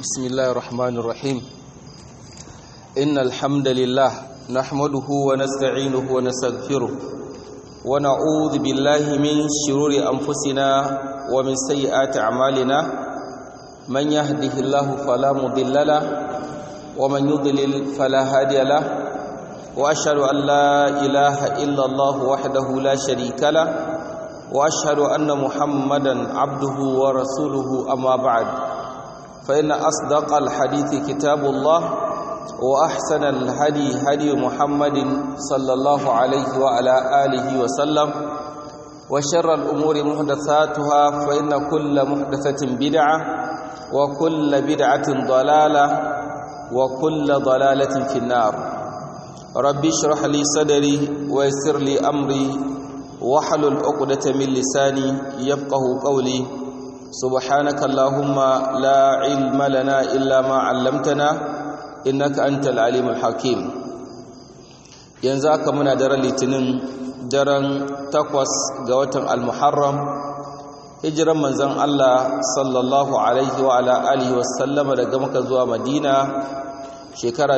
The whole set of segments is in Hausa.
بسم الله الرحمن الرحيم إن الحمد لله نحمده ونستعينه ونستغفره ونعوذ بالله من شرور أنفسنا ومن سيئات أعمالنا من يهده الله فلا مضل له ومن يضلل فلا هادي له وأشهد أن لا إله إلا الله وحده لا شريك له وأشهد أن محمدا عبده ورسوله أما بعد فإن أصدق الحديث كتاب الله وأحسن الهدي هدي محمد صلى الله عليه وعلى آله وسلم وشر الأمور محدثاتها فإن كل محدثة بدعة وكل بدعة ضلالة وكل ضلالة في النار ربي اشرح لي صدري ويسر لي أمري واحلل عقدة من لساني يفقه قولي سبحانك اللهم لا علم لنا إلا ما علمتنا إنك أنت العليم الحكيم yanzu aka muna daren litinin daren takwas ga watan almuharram hijiran manzon Allah sallallahu alaihi wa ala alihi wasallama daga maka zuwa madina shekara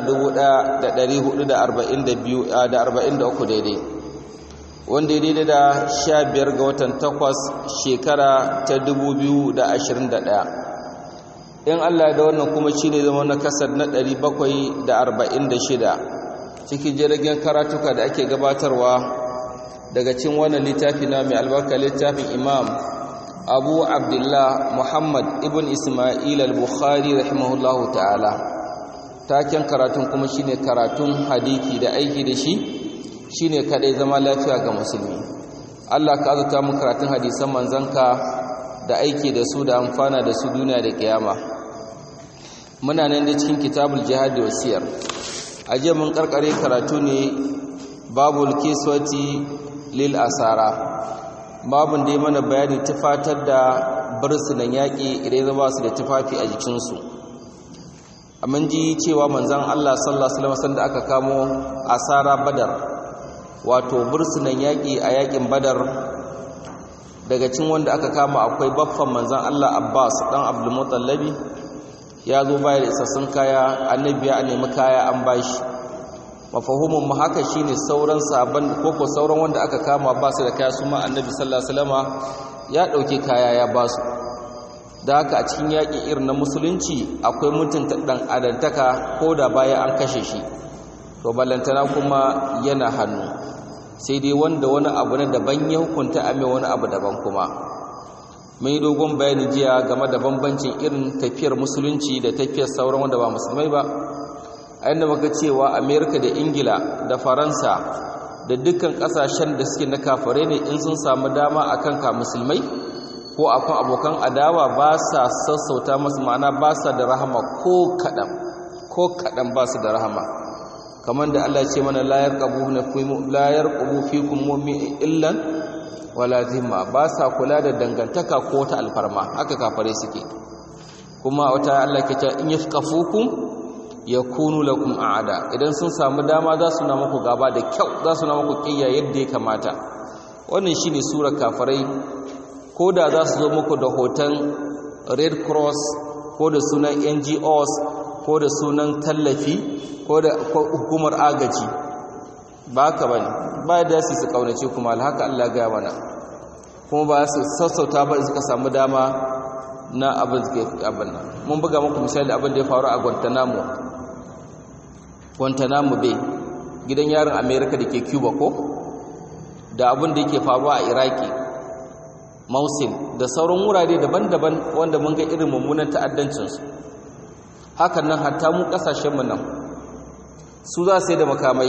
1442 da 43 daidai wanda ya daidai da sha biyar ga watan takwas shekara ta dubu biyu da ashirin da ɗaya in allah da wannan kuma shi ne zama na kasar na ɗari bakwai da arba'in da shida cikin jirgin karatuka da ake gabatarwa daga cin wannan littafi na mai albarka littafin imam abu abdullah muhammad ibn ismail al-bukhari rahimahullahu ta'ala taken karatun kuma shine karatun hadiki da aiki da shi shine kadai zama lafiya ga musulmi Allah ka azuta mu karatun hadisan manzanka da aiki da su da amfana da su duniya da kiyama muna nan da cikin kitabul jihad da wasiyar aje mun karkare karatu ne babul kiswati lil asara babun da ya mana bayani tufatar da bursunan yaƙi idan zama su da tufafi a jikinsu mun ji cewa manzan Allah sallallahu alaihi wasallam da aka kamo asara badar wato bursunan yaƙi a yaƙin badar daga cin wanda aka kama akwai baffan manzan Allah Abbas ɗan Abdulmutallabi ya zo baya da isassun kaya annabi ya nemi kaya an bashi mafahimin mu haka shine sauran sabon koko sauran wanda aka kama ba su da kaya su ma annabi sallallahu alaihi wasallama ya ɗauki kaya ya ba su da haka a cikin yaƙi irin na musulunci akwai mutunta ɗan adantaka ko da baya an kashe shi to ballantana kuma yana hannu sai dai wanda wani abu na daban ya hukunta a mai wani abu daban kuma mun yi dogon bayani jiya game da bambancin irin tafiyar musulunci da tafiyar sauran wanda ba musulmai ba a yadda muka cewa amerika da ingila da faransa da dukkan kasashen da suke na kafare ne in sun samu dama akan ka musulmai ko akan abokan adawa ba sa sassauta masu ma'ana ba sa da rahama ko kaɗan ko kaɗan ba su da rahama kamar da Allah ce mana la yarqabu na la yarqabu fikum mu'min illan wala zimma ba sa kula da dangantaka ko ta alfarma haka kafare suke kuma wata Allah ke ta in yafqafukum yakunu lakum a'ada idan sun samu dama za su na muku gaba da kyau za su na muku kiyya yadda ya kamata wannan shine surar kafarai ko da za su zo muku da hoton red cross ko da sunan NGOs ko da sunan tallafi ko da hukumar agaji ba ka ba ne ba da su su kaunace kuma alhaka Allah gaya mana kuma ba su sassauta ba suka samu dama na abin da abin nan mun buga muku misali abin da ya faru a Guantanamo Guantanamo Bay gidan yarin America da ke Cuba ko da abin da yake faruwa a Iraki Mosul da sauran wurare daban-daban wanda mun ga irin mummunan ta'addancinsu hakan nan hatta mu kasashenmu nan su za su yi da makamai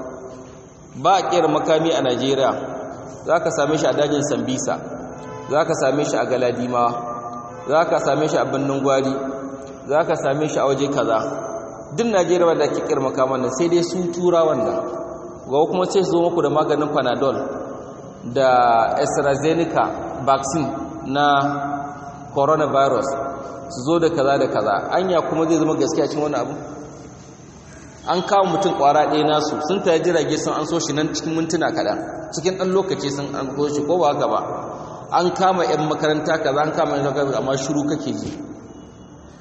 ba a kera makami a najeriya za ka same shi a dajin sambisa za ka same shi a galadimawa za ka same shi a birnin gwari za ka same shi a waje kaza duk najeriya wadda ake kera makaman nan sai dai su tura wannan ga kuma sai su zo muku da maganin panadol da astrazeneca vaccine na coronavirus su zo da kaza da kaza anya kuma zai zama gaskiya cikin wani abu an kawo mutum kwara ɗaya nasu sun ta jirage sun an so shi nan cikin mintuna kaɗan cikin ɗan lokaci sun an so shi ko ba haka ba an kama 'yan makaranta kaza an kama 'yan makaranta amma shiru kake ji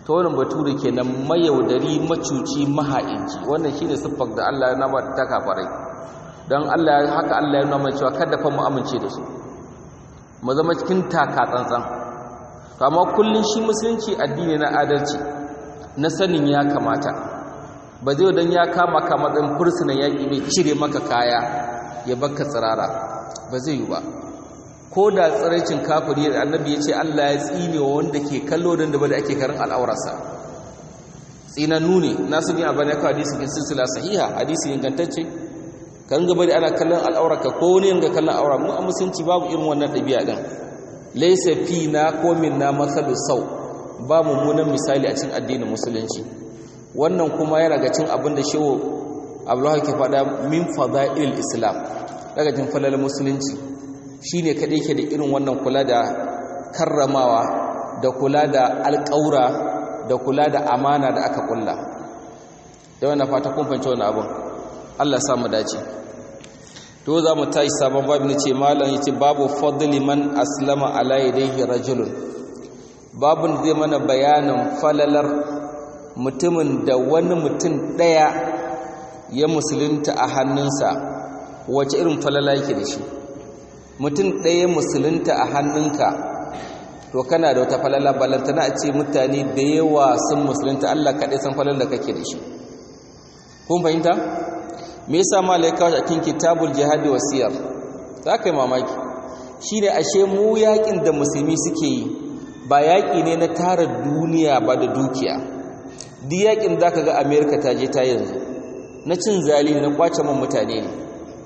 ta wannan bature kenan mayaudari macuci maha'inci wannan shine siffar da Allah ya nama ta kafarai don Allah haka Allah ya nuna cewa kada fa mu amince da su mu zama cikin taka tsantsan amma kullun shi musulunci addini na adalci na sanin ya kamata ba zai dan ya kama ka matsayin fursunan yaƙi ne cire maka kaya ya baka tsirara ba zai yi ba ko da tsiraicin kafiri da annabi ya ce Allah ya tsine wa wanda ke kallo da ba da ake karin al'aurarsa tsinannu ne nasu bin abin ya kawo hadisi kin silsila sahiha hadisi ingantacce kan gaba da ana kallon al'aurarka ko wani yanga kallon aura mu a musulunci babu irin wannan ɗabi'a din laysa fi na ko min na masalu sau ba mummunan misali a cikin addinin musulunci wannan kuma yana ga cin abin da shehu abdullahi ke faɗa min fada'il islam daga jin falal musulunci shine kadai ke da irin wannan kula da karramawa da kula da alƙaura da kula da amana da aka kulla da wannan fata kun fahimci wannan abin Allah ya mu dace to za mu tashi sabon babu ne ce malam yace babu fadli man aslama ala yadayhi rajulun babun zai mana bayanin falalar mutumin da wani mutum daya ya musulunta a hannunsa wace irin falala yake da shi mutum daya musulunta a hannunka to kana da wata falala balantana a ce mutane da yawa sun musulunta Allah kaɗai san falala da kake da shi kun fahimta me yasa malaika a cikin kitabul jihadi wasiyar za ka yi mamaki shine ashe mu yakin da musulmi suke yi ba yaki ne na tara duniya ba da dukiya duk yakin zaka ga America ta je ta yanzu na cin zali na kwace man mutane ne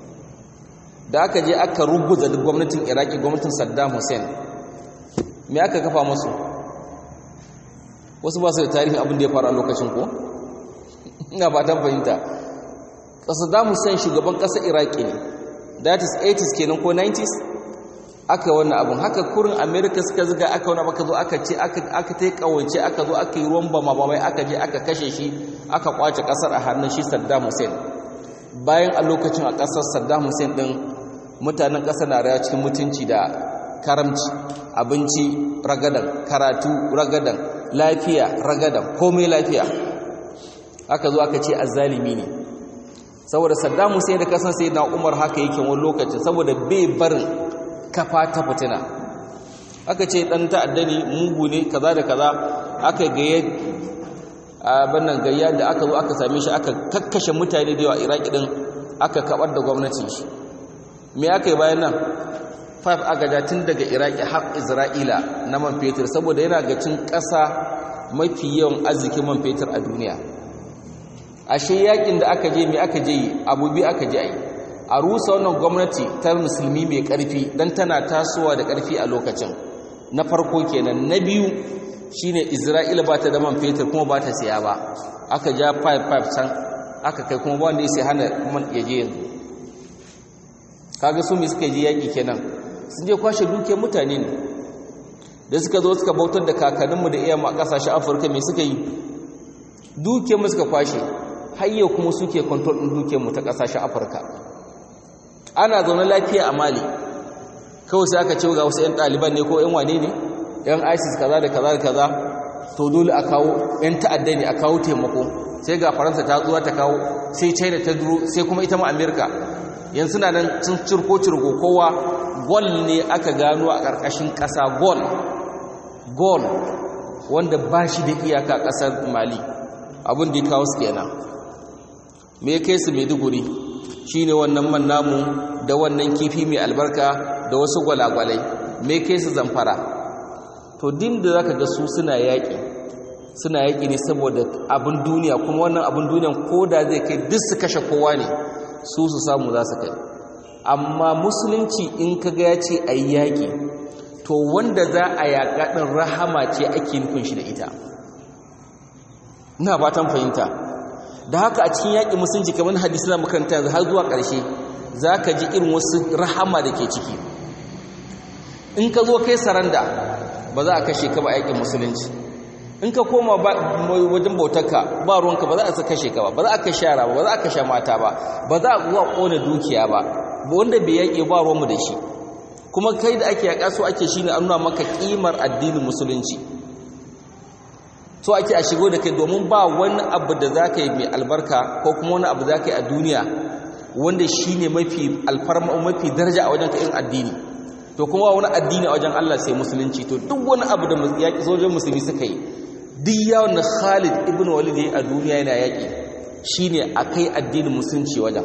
da aka je aka rubuta gwamnatin Iraki gwamnatin Saddam Hussein me aka kafa musu wasu ba su da tarihin abin da ya faru a lokacin ko ina ba ta fahimta Saddam Hussein shugaban ƙasar Iraki ne that is 80s kenan ko 90s aka wannan abun haka kurin America suka zuga aka wani aka zo aka ce aka aka tai kawance aka zo aka yi ruwan bama bamai aka je aka kashe shi aka kwace ƙasar a hannun shi Saddam Hussein bayan a lokacin a ƙasar Saddam Hussein din mutanen ƙasar na rayuwa cikin mutunci da karamci abinci ragadan karatu ragadan lafiya ragadan komai lafiya aka zo aka ce azzalimi ne saboda Saddam Hussein da kasan sai na Umar haka yake wani lokaci saboda bai barin kafa ta fitina aka ce dan ta'adda ne mugu ne kaza da kaza aka gaye abin nan gayya da aka zo aka same shi aka kakkashe mutane da yawa Iraki din aka kabar da gwamnatin shi me aka yi bayan nan five aka ja tun daga Iraki har Isra'ila na man fetur saboda yana ga cin ƙasa mafi yawan arzikin man fetur a duniya ashe yakin da aka je mai aka je abubi aka je ai a rusa wannan gwamnati ta musulmi mai karfi dan tana tasowa da karfi a lokacin na farko kenan na biyu shine Isra'ila ba ta da man fetur kuma ba ta siya ba aka ja 55 can aka kai kuma ba wanda ya sai hana man yaje yanzu kaga su mi suka je yaki kenan sun je kwashe duke mutane ne da suka zo suka bautar da kakanninmu da iyamu a kasashen Afirka me suka yi duke mu suka kwashe hayya kuma suke control din dukiyarmu ta kasashen Afirka ana zaune lafiya a Mali kawai sai aka ce ga wasu ƴan ɗaliban ne ko ƴan wane ne ƴan ISIS kaza da kaza da kaza to dole a kawo ƴan ta'adda ne a kawo taimako sai ga Faransa ta zuwa ta kawo sai China ta duro sai kuma ita ma America yanzu na nan cin cirko cirko kowa gol ne aka gano a ƙarƙashin ƙasa gol gol wanda ba shi da iyaka ƙasar Mali abin da ya kawo su kenan me kai su maiduguri shine wannan man namu da wannan kifi mai albarka da wasu gwalagwalai me kai su zamfara to din da zaka ga su suna yaƙi suna yaƙi ne saboda abin duniya kuma wannan abin duniyan koda zai kai duk su kashe kowa ne su su samu za su kai amma musulunci in ka ga ya ce a yi yaƙi to wanda za a yaƙa ɗin rahama ce ake nufin shi da ita ina fatan fahimta da haka a cikin yaƙi musulunci kamar hadisi na makaranta yanzu har zuwa ƙarshe za ka ji irin wasu rahama da ke ciki in ka zo kai saranda ba za a kashe ka ba yaƙin musulunci in ka koma wajen bautarka ba ruwanka ba za a kashe ka ba ba za a kashe yara ba ba za a kashe mata ba ba za a zuwa ƙona dukiya ba wanda bai yaƙi ba ruwanmu da shi kuma kai da ake yaƙa so ake shi ne an nuna maka ƙimar addinin musulunci so ake a shigo da kai domin ba wani abu da za ka yi mai albarka ko kuma wani abu za ka yi a duniya wanda shi ne mafi alfarma mafi daraja a wajen ka'in addini to kuma wani addini a wajen Allah sai musulunci to duk wani abu da yaƙi sojin musulmi suka yi duk yawon na khalid ibn walid ya yi a duniya yana yaƙi shi ne a kai addinin musulunci wajen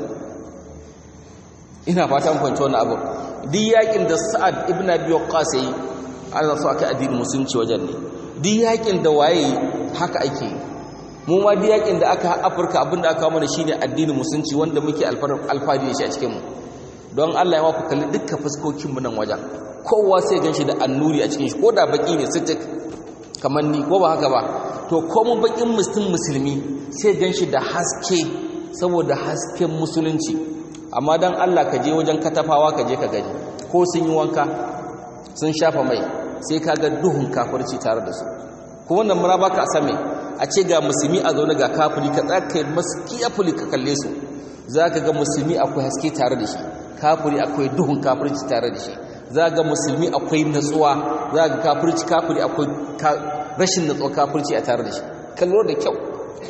ina fata kwanci wani abu duk yaƙin da sa'ad ibn abi waqqas ya yi ana so a kai addinin musulunci wajen ne duk yaƙin da waye haka ake yi mu ma duk yaƙin da aka afirka abin da aka mana shine addinin musulunci wanda muke alfahari da shi a cikin mu don Allah ya ma ku kalli dukkan fuskokin mu nan wajen kowa sai ganshi da annuri a cikin shi ko da baki ne sitik kamar ni ko ba haka ba to ko mun bakin musulmi musulmi sai ganshi da haske saboda hasken musulunci amma dan Allah ka je wajen katafawa ka je ka gani ko sun yi wanka sun shafa mai sai ka ga duhun kafirci tare da su ko wannan mura baka a same a ce ga musulmi a zaune ga kafiri ka tsaka masu kiyafuli ka kalle su za ka ga musulmi akwai haske tare da shi kafiri akwai duhun kafirci tare da shi za ga musulmi akwai natsuwa za ga kafirci kafiri akwai rashin natsuwa kafirci a tare da shi kallo da kyau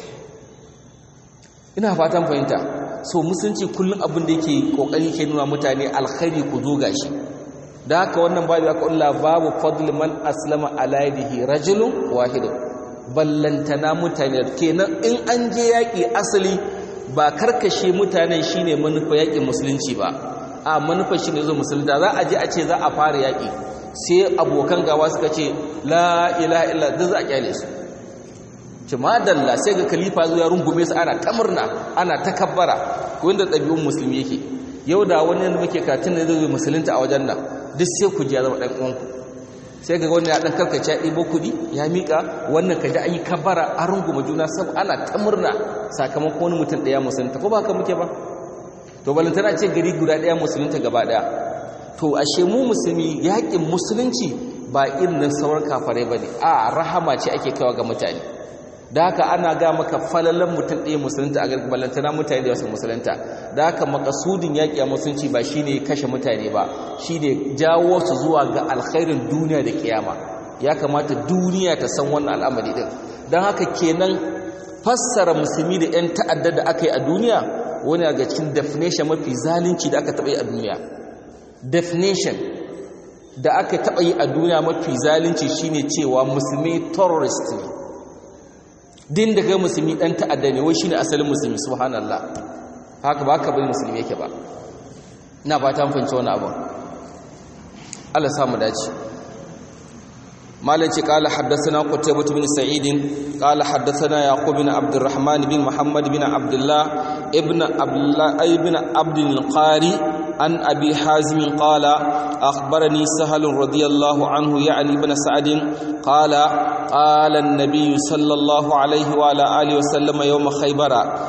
ina fatan fahimta so musulunci kullum abin da yake kokari ke nuna mutane alkhairi ku zo gashi da haka wannan babu aka ulla babu fadl man aslama ala yadihi rajulun wahid ballantana mutane kenan in an je yaki asali ba karkashe mutanen shine manufa yakin musulunci ba a manufa shine zo musulunta za a je a ce za a fara yaki sai abokan gawa suka ce la ilaha illa da za a kyale su ci madalla sai ga khalifa zo ya rungume su ana ta murna ana ta kabbara ko inda ɗabi'un musulmi yake yau da wani yadda muke katin da zai musulunta a wajen nan duk sai ku ji ya zama ɗan uwanku sai ga wani ya ɗan karkace ya ɗibo kuɗi ya miƙa wannan ka ji an yi kabbara an runguma juna sab ana ta murna sakamakon wani mutum ɗaya musulunta ko ba haka muke ba to balantana ce gari guda ɗaya musulunta gaba ɗaya to ashe mu musulmi yaƙin musulunci ba irin nan sauran kafare ba ne a rahama ce ake kawa ga mutane da haka ana ga maka falalan mutum ɗaya musulunta a gargabar balantana mutane da wasu musulunta da haka makasudin yaƙi a musulunci ba shine kashe mutane ba shine jawo su zuwa ga alkhairin duniya da kiyama ya kamata duniya ta san wannan al'amari din don haka kenan fassara musulmi da 'yan ta'adda da aka yi a duniya wani daga cikin definition mafi zalunci da aka taɓa yi a duniya definition da aka taɓa yi a duniya mafi zalunci shine cewa musulmi terrorist ne din da kai musulmi dan ta'adda ne wai shine asalin musulmi subhanallah haka ba ka bari musulmi yake ba ina fata mun fahimci wannan abu Allah ya samu dace مالك قال حدثنا قتيبة بن سعيد قال حدثنا يعقوب بن عبد الرحمن بن محمد بن عبد الله ابن عبد الله ابن عبد القاري عن أبي حازم قال أخبرني سهل رضي الله عنه يعني بن سعد قال قال النبي صلى الله عليه وعلى آله وسلم يوم خيبر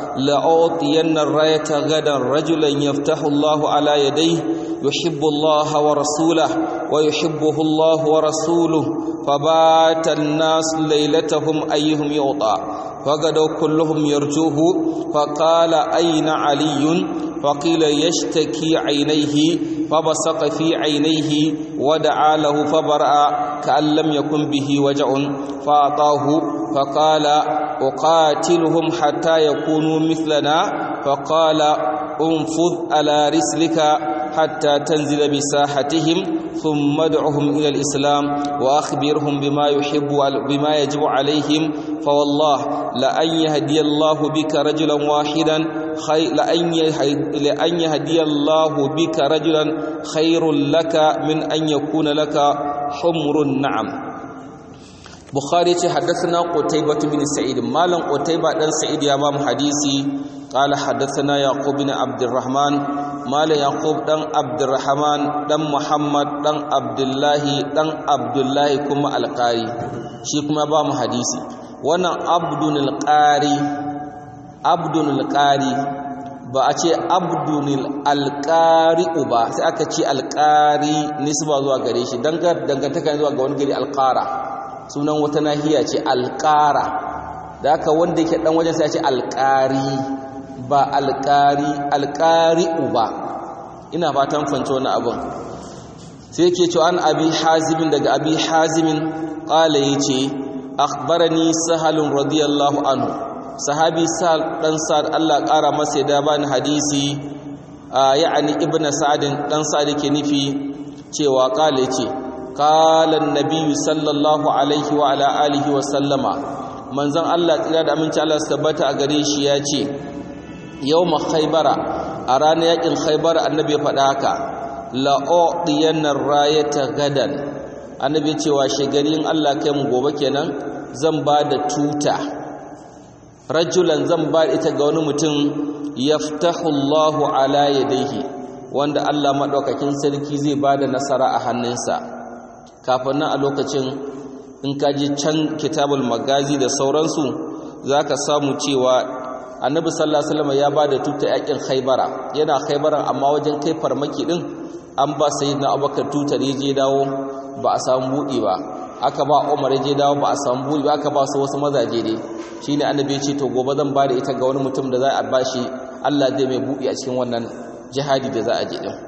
لأعطين الراية غدا رجلا يفتح الله على يديه يحب الله ورسوله ويحبه الله ورسوله فبات الناس ليلتهم أيهم يعطى فغدوا كلهم يرجوه فقال أين علي فقيل يشتكي عينيه فبصق في عينيه ودعا له فبرأ كأن لم يكن به وجع فأعطاه فقال أقاتلهم حتى يكونوا مثلنا فقال انفذ على رسلك حتى تنزل بساحتهم ثم ادعهم إلى الإسلام وأخبرهم بما يحب بما يجب عليهم فوالله لأن يهدي الله بك رجلا واحدا خير لأن لأن يهدي الله بك رجلا خير لك من أن يكون لك حمر النعم بخاري حدثنا قتيبة بن سعيد مالا قتيبة بن سعيد يا بام حديثي قال حدثنا يعقوب بن عبد الرحمن مال يعقوب دان عبد الرحمن دان محمد دان عبد الله دان عبد الله كما القاري shi kuma ba mu hadisi wannan abdunil qari abdunil qari ba a ce abdunil alqari'u ba sai aka ce alqari nisba zuwa gare shi dangantaka zuwa ga wani gari alqara sunan wata nahiya ce alqara da aka wanda yake dan wajen sai ya ce alqari ba alqari alqari'u ba ina fatan fance wani abun sai yake cewa an abi hazimin daga abi hazimin qala yace akhbarani sahal radiyallahu anhu sahabi sahal dan sa'ad Allah ƙara masa da bani hadisi ya'ani ibnu sa'ad dan sa'ad ke nufi cewa kale ce qala an-nabiy sallallahu alaihi wa ala alihi wa sallama manzon Allah tsira da aminci Allah su tabbata a gare shi ya ce yawma khaybara a ranar yakin khaybara annabi ya faɗa haka la'udiyanna rayata gadan annabi cewa shigarin Allah kai mu gobe kenan zan ba da tuta rajulan zan ba ita ga wani mutum yaftahu Allahu ala yadayhi wanda Allah madaukakin sarki zai ba da nasara a hannunsa kafin nan a lokacin in ka ji can kitabul magazi da sauransu zaka samu cewa annabi sallallahu alaihi wasallam ya ba da tuta yakin khaybara yana khaybaran amma wajen kai farmaki din an ba sayyidina abubakar tutar ya je dawo ba a samu buɗi ba aka ba umar ya je dawo ba a samu buɗi ba aka ba su wasu mazaje ne shine annabi ya ce to gobe zan ba da ita ga wani mutum da za a bashi Allah zai mai buɗi a cikin wannan jihadi da za a je din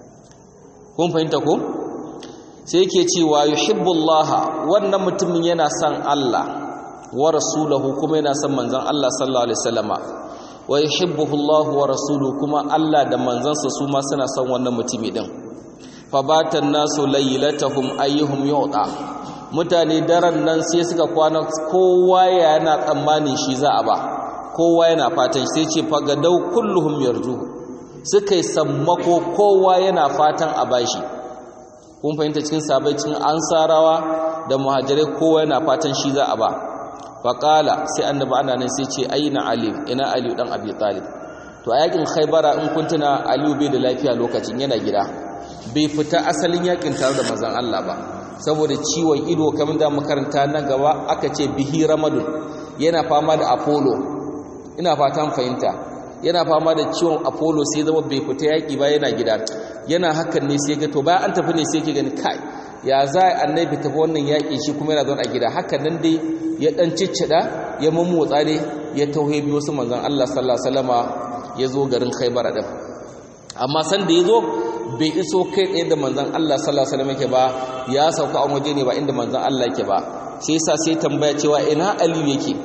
kun fahimta ko sai yake cewa yuhibbullah wannan mutumin yana son Allah wa rasulahu kuma yana son manzon Allah sallallahu alaihi wasallama wa yuhibbuhu Allah wa rasuluhu kuma Allah da manzansa su ma suna son wannan mutumi din fabatan nasu laylatahum ayyuhum yu'ta mutane daren nan sai suka kwana kowa yana tsammani shi za a ba kowa yana fatan sai ce fagadau kulluhum yarju suka yi sammako kowa yana fatan a bashi kun fahimta cikin sabai cikin ansarawa da muhajirai kowa yana fatan shi za a ba faƙala sai annabi ana nan sai ce aina ali ina ali dan abi talib to a yakin khaybara in kun tuna ali bai da lafiya lokacin yana gida bai fita asalin yakin tare da manzon Allah ba saboda ciwon ido kamar da makaranta na gaba aka ce bihi ramadun yana fama da apollo ina fatan fahimta yana fama da ciwon apollo sai zama bai fita yaki ba yana gida yana hakan ne sai ga to bayan an tafi ne sai ke gani kai ya za a annabi tafi wannan yaƙi shi kuma yana zaune a gida haka nan dai ya ɗan ciccida ya mummotsa ne ya tauhe biyu su manzan Allah sallallahu alaihi wasallama ya zo garin Khaibar din amma san da ya zo bai iso kai tsaye da manzan Allah sallallahu alaihi wasallam yake ba ya sauka a waje ne ba inda manzan Allah yake ba sai yasa sai tambaya cewa ina Aliyu yake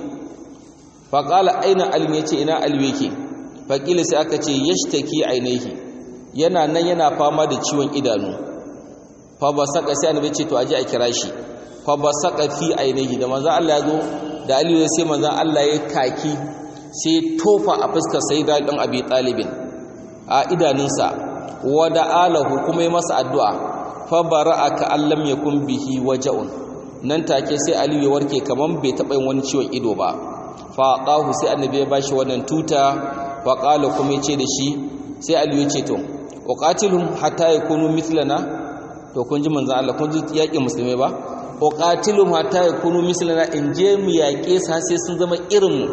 fa qala aina Aliyu yace ina Aliyu yake fa kila sai aka ce yashtaki ainihi yana nan yana fama da ciwon idanu fa ba saka sai annabi ce to aje a kira shi fa ba saka fi ainihi da manzon Allah ya zo da Aliyu sai manzon Allah ya kaki sai tofa a fuskar sayyida dan Abi Talibin a idanunsa wa da'alahu kuma yi masa addu'a fa bara'aka allam yakun bihi waja'un nan take sai Aliyu ya warke kaman bai taba yin wani ciwon ido ba fa qahu sai annabi ya bashi wannan tuta fa qala kuma ya ce da shi sai Aliyu ya ce to uqatilhum hatta yakunu mithlana to kun ji manzan Allah kun ji yaƙin musulmai ba uqatilum hatta yakunu mislana in je mu yaƙe su sai sun zama irin mu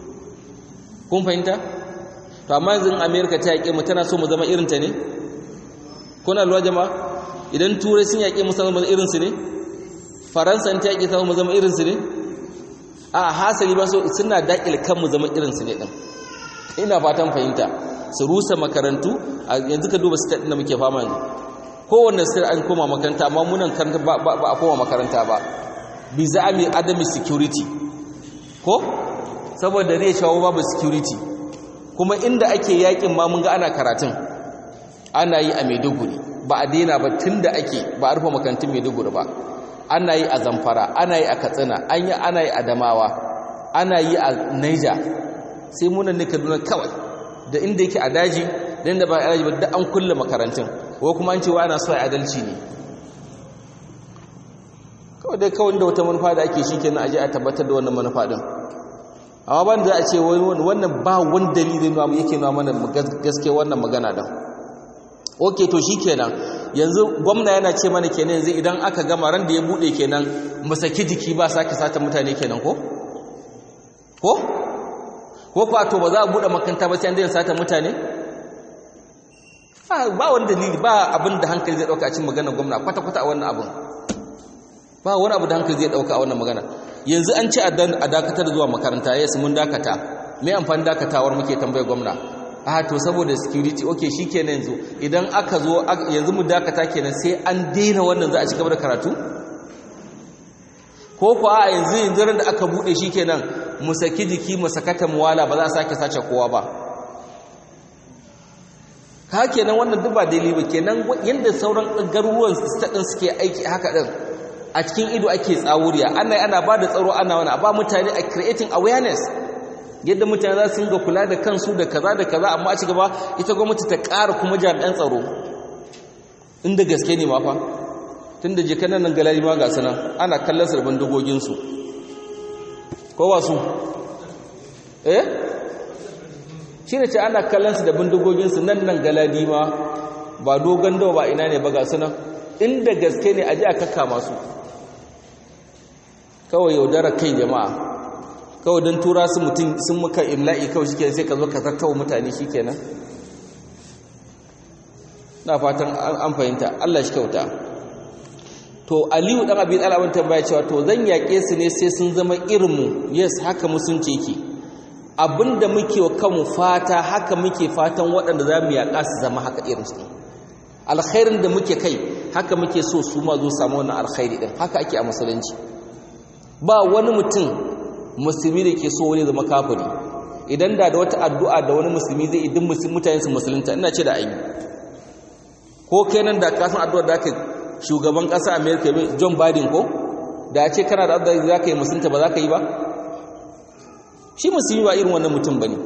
kun fahimta to amma yanzu America ta yaƙe mu tana so mu zama irin ta ne kuna lura jama'a idan turai sun yaƙe mu zama irin su ne faransa ta yaƙe ta mu zama irin su ne a hasali ba so suna daƙil kan mu zama irin su ne din ina fatan fahimta su rusa makarantu yanzu ka duba state din da muke fama yanzu kowanne sai an koma makaranta amma munan karanta ba a koma makaranta ba bi za'ami adami security ko saboda zai shawo babu security kuma inda ake yakin ma mun ga ana karatun ana yi a Maiduguri ba a daina ba tunda ake ba a rufe makarantun Maiduguri ba ana yi a Zamfara ana yi a Katsina an yi ana yi a Damawa ana yi a Niger sai munan ne Kaduna kawai da inda yake a daji da inda ba a daji ba da an kulle makarantun ko kuma an ce wa ana so a adalci ne kawai dai kawai da wata manufa da ake shi kenan aje a tabbatar da wannan manufa din amma ban da a ce wannan ba wani dalilin nuna yake nuna mana gaske wannan magana din ok to shi kenan yanzu gwamna yana ce mana kenan yanzu idan aka gama ran da ya bude kenan mu saki jiki ba sake sata mutane kenan ko ko ko kwa to ba za a bude makanta ba sai an daina sata mutane ba wani dalili ba abin da hankali zai dauka a cikin maganar gwamna kwata-kwata a wannan abin ba wani abu da hankali zai dauka a wannan magana yanzu an ce a dakatar zuwa makaranta yes mun dakata mai amfani dakatawar muke tambayar gwamna a to saboda security okay shikenan yanzu idan aka zo yanzu mu dakata kenan sai an daina wannan za a ci gaba da karatu ko ko a yanzu yanzu da aka bude shi kenan mu saki jiki mu sakata muwala ba za a sake sace kowa ba ka kenan wannan duk ba daidai ba kenan yanda sauran garuruwan din suke aiki haka din a cikin ido ake tsawuriya ana ana ba da tsaro ana wani ba mutane a creating awareness yadda mutane za su ga kula da kansu da kaza da kaza amma a ci gaba ita gwamnati ta ƙara kuma jami'an tsaro inda gaske ne ma fa tun da jikanan nan galari ma ga sanan ana kallon sarbin dogoginsu ko ba su eh shi ne ce ana kallon su da bindigoginsu nan nan galadi ma ba dogon dawa ba ina ne ba ga sanan inda gaske ne a ji a kakka masu kawai yaudara kai jama'a kawai don tura su mutum sun muka imla'i kawai shi sai ka zo ka zartawa mutane shi kenan na fatan an fahimta Allah shi kyauta to aliyu dan abin al'abin tambaya cewa to zan yaƙe su ne sai sun zama irinmu yes haka musunci yake abinda muke wa kanmu fata haka muke fatan waɗanda za mu yaƙa su zama haka irinsu alkhairin da muke kai haka muke so su ma zo samu wannan alkhairi din haka ake a musulunci ba wani mutum musulmi da ke so wani zama kafiri idan da da wata addu'a da wani musulmi zai idin mutane su musulunta ina ce da ayi ko kenan da kasan addu'ar da aka shugaban ƙasa america john biden ko da ya ce kana da addu'ar da za ka yi musulunta ba za ka yi ba shi musulmi ba irin wannan mutum ba ne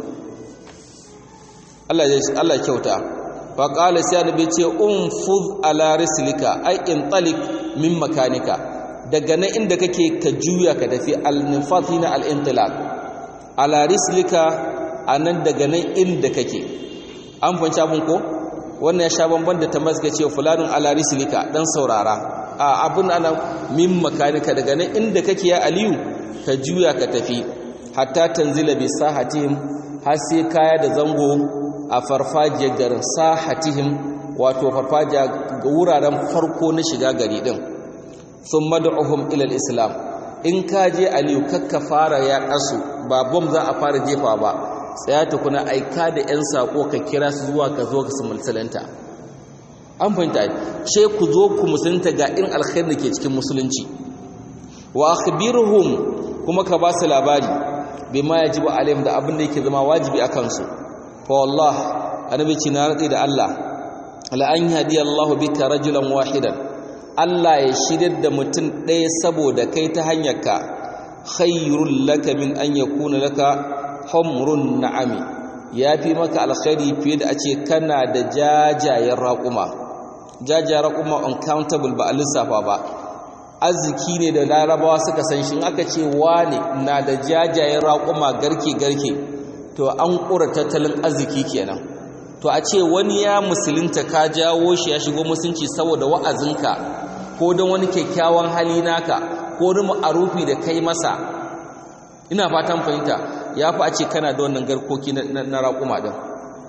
allah kyauta faƙala sai annabi ce unfuz ala rislika ai in talik min makanika daga nan inda kake ka juya ka tafi al-nifatina al-intilaq ala rislika anan daga nan inda kake an fanci abun ko wannan ya sha bamban da tambayar ka ce fulanun ala rislika dan saurara a abun ana min makanika daga nan inda kake ya aliyu ka juya ka tafi hatta tanzila bi sahatihim har sai kaya da zango a farfajiyar garin sahatihim wato farfajiya ga wuraren farko na shiga gari din sun mad'uhum ila islam in ka je aliyu kakka fara ya kasu ba bom za a fara jefa ba tsaya tukuna aika da yan sako ka kira su zuwa ka zo ka su musulunta an fahimta ce ku zo ku musulunta ga in alkhairi da ke cikin musulunci wa akhbirhum kuma ka ba su labari bima yajibu alaihim da abin da yake zama wajibi akan su fa wallah annabi ce na rade da Allah la an yahdi Allah bika rajulan wahidan Allah ya shiryar da mutum ɗaya saboda kai ta hanyarka khairul laka min an yakuna laka humrun na'ami yafi maka alkhairi fiye da a ce kana da jajayen raƙuma jajayen raƙuma uncountable ba a lissafa ba arziki ne da larabawa suka san shi aka ce wane na da jajayen raƙuma garke-garke to an ƙura tattalin arziki kenan to a ce wani ya musulunta ka jawo shi ya shigo musulunci saboda wa'azinka ko don wani kyakkyawan hali naka ko wani ma'arufi da kai masa ina fatan fahimta ya fi a ce kana da wannan garkoki na raƙuma ɗin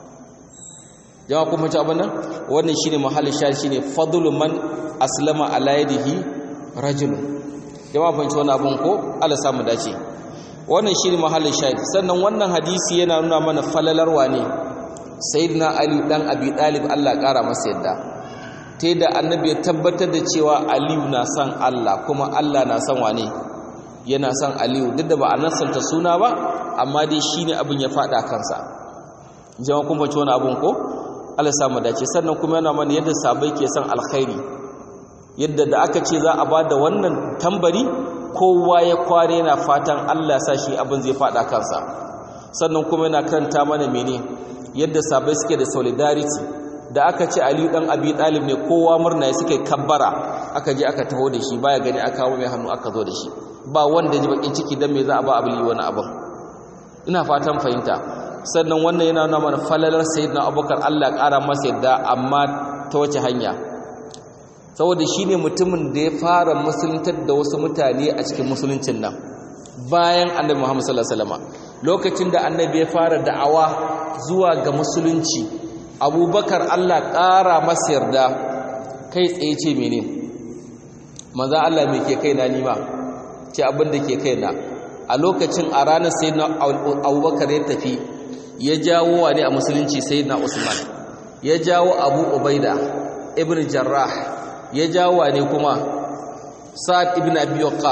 jama'a kuma ci abin nan wannan shine mahallin shari shine fadlu man aslama ala yadihi rajulun jama'a fahimci wannan abun ko Allah samu dace wannan shine mahallin shahid sannan wannan hadisi yana nuna mana falalarwa ne sayyidina ali dan abi talib Allah kara masa yadda ta da annabi ya tabbatar da cewa aliyu na son Allah kuma Allah na son wane yana son aliyu duk da ba a nasanta suna ba amma dai shine abin ya fada kansa jama'a kun fahimci wannan abun ko Allah samu dace sannan kuma yana mana yadda sabai ke son alkhairi yadda da aka ce za a ba da wannan tambari kowa ya kware yana fatan Allah sa shi abin zai fada kansa sannan kuma yana karanta mana mene yadda sabai suke da solidarity da aka ce Aliyu dan Abi Talib ne kowa murna ya suke kabbara aka je aka taho da shi baya gani aka kawo mai hannu aka zo da shi ba wanda ji bakin ciki dan me za a ba Abi wani abin ina fatan fahimta sannan wannan yana nuna mana falalar sayyidina Abubakar Allah ya kara masa yadda amma ta wace hanya saboda shi ne mutumin da ya fara musuluntar da wasu mutane a cikin musuluncin nan bayan annabi Muhammad sallallahu alaihi wasallam lokacin da annabi ya fara da'awa zuwa ga musulunci abubakar Allah ƙara masa yarda kai tsaye ce mene maza Allah mai ke kai na nima ce abin da ke kai na a lokacin a ranar sai na abubakar ya tafi ya jawo wa ne a musulunci sai na usman ya jawo abu ubaida ibn jarrah ya jawo ne kuma sa'ad ibn abi waqqas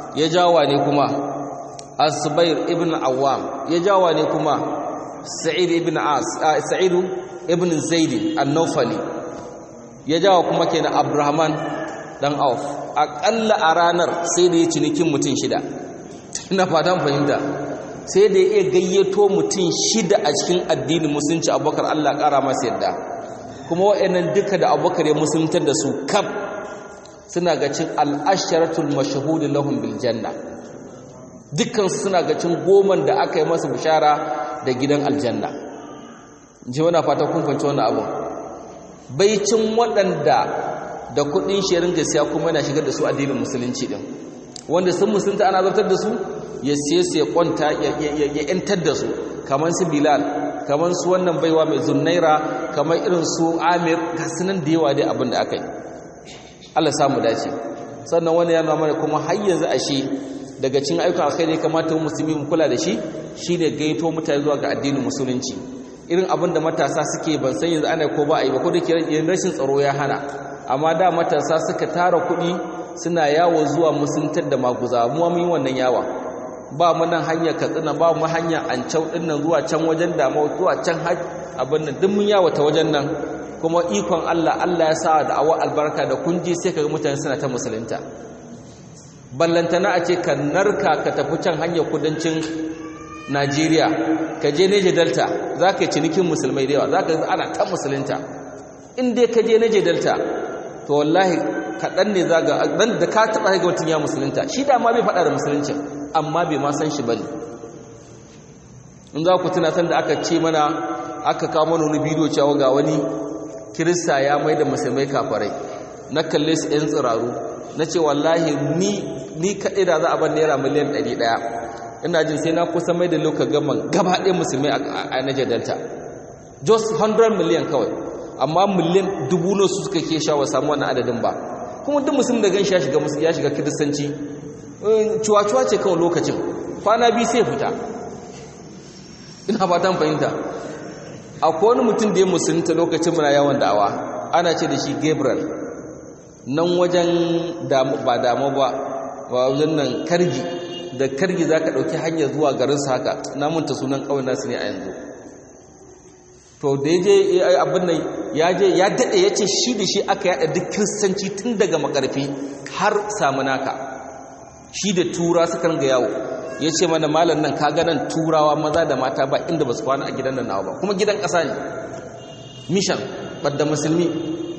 ya jawa ne kuma As-Subair ibn Awwam ya jawa ne kuma Sa'id ibn As Sa'id ibn Zaid an-Nawfali ya jawa kuma kenan Abdurrahman dan Auf akalla a ranar sai da ya cinikin mutum shida ina fatan fahimta sai da ya gayyato mutum shida a cikin addinin musulunci Abubakar Allah kara masa yadda kuma wa'annan duka da Abubakar ya musuluntar da su kaf suna ga cin al-asharatul mashhud lahum bil janna dukkan suna ga cin goman da aka yi masa bishara da gidan aljanna ji wana fata kun fahimci wannan abu baicin waɗanda da kuɗin shirin gaskiya kuma yana shigar da su addinin musulunci din wanda sun musulunta ana zartar da su ya siye su ya kwanta ya yantar da su kamar su bilal kamar su wannan baiwa mai zunnaira kamar irin su amir gasunan da yawa dai abin da aka yi allah samu dace sannan wani yana mana kuma har yanzu ashe daga cin ayyukan alkhairi kamata musulmi mu kula da shi shine gaito mutane zuwa ga addinin musulunci irin abin da matasa suke ban san yanzu ana ko ba a yi ba ko da ke rashin tsaro ya hana amma da matasa suka tara kuɗi suna yawo zuwa musuntar da maguza mu mun yi wannan yawa ba mu nan hanya katsina ba mu hanya ancau din nan zuwa can wajen dama zuwa can haj abin nan duk mun yawo ta wajen nan kuma ikon Allah Allah ya sa da awa albarka da kunji sai kaga mutane suna ta musulunta ballantana a ce ka narka ka tafi can hanyar kudancin Najeriya ka je Niger Delta za ka yi cinikin musulmai da yawa za ka ana ta musulunta in dai ka je Niger Delta to wallahi kaɗan ne za ga ɗan da ka taɓa ga mutum ya musulunta shi da ma bai faɗa da musulunci amma bai ma san shi ba ne in za ku tuna san da aka ce mana aka kawo mana wani bidiyo cewa ga wani kirista ya mai da musulmai kafarai na kalle su 'yan tsiraru na ce wallahi ni ni kaɗai da za a bar naira miliyan ɗari ɗaya ina jin sai na kusa mai da lokacin gaman gaba ɗaya musulmai a Niger Delta just 100 million kawai amma miliyan dubu ne su suka ke shawa samu wannan adadin ba kuma duk musulmi da ganshi ya shiga ya shiga kiristanci cuwa-cuwa ce kawai lokacin kwana biyu sai fita ina fatan fahimta akwai wani mutum da ya musulunta lokacin muna yawon da'awa ana ce da shi gabriel nan wajen ba damu ba wajen nan kargi da kargi za ka ɗauki hanyar zuwa garinsa haka namunta sunan ƙaunar nasu ne a yanzu to da ya je abin nan ya je ya daɗe ya ce shi da shi aka yaɗa duk kiristanci tun daga makarfi har samunaka shi da tura suka ga yawo ya ce mana malam nan kaga nan turawa maza da mata ba inda ba su kwana a gidan nan nawa ba kuma gidan ƙasa ne mishan ɓadda musulmi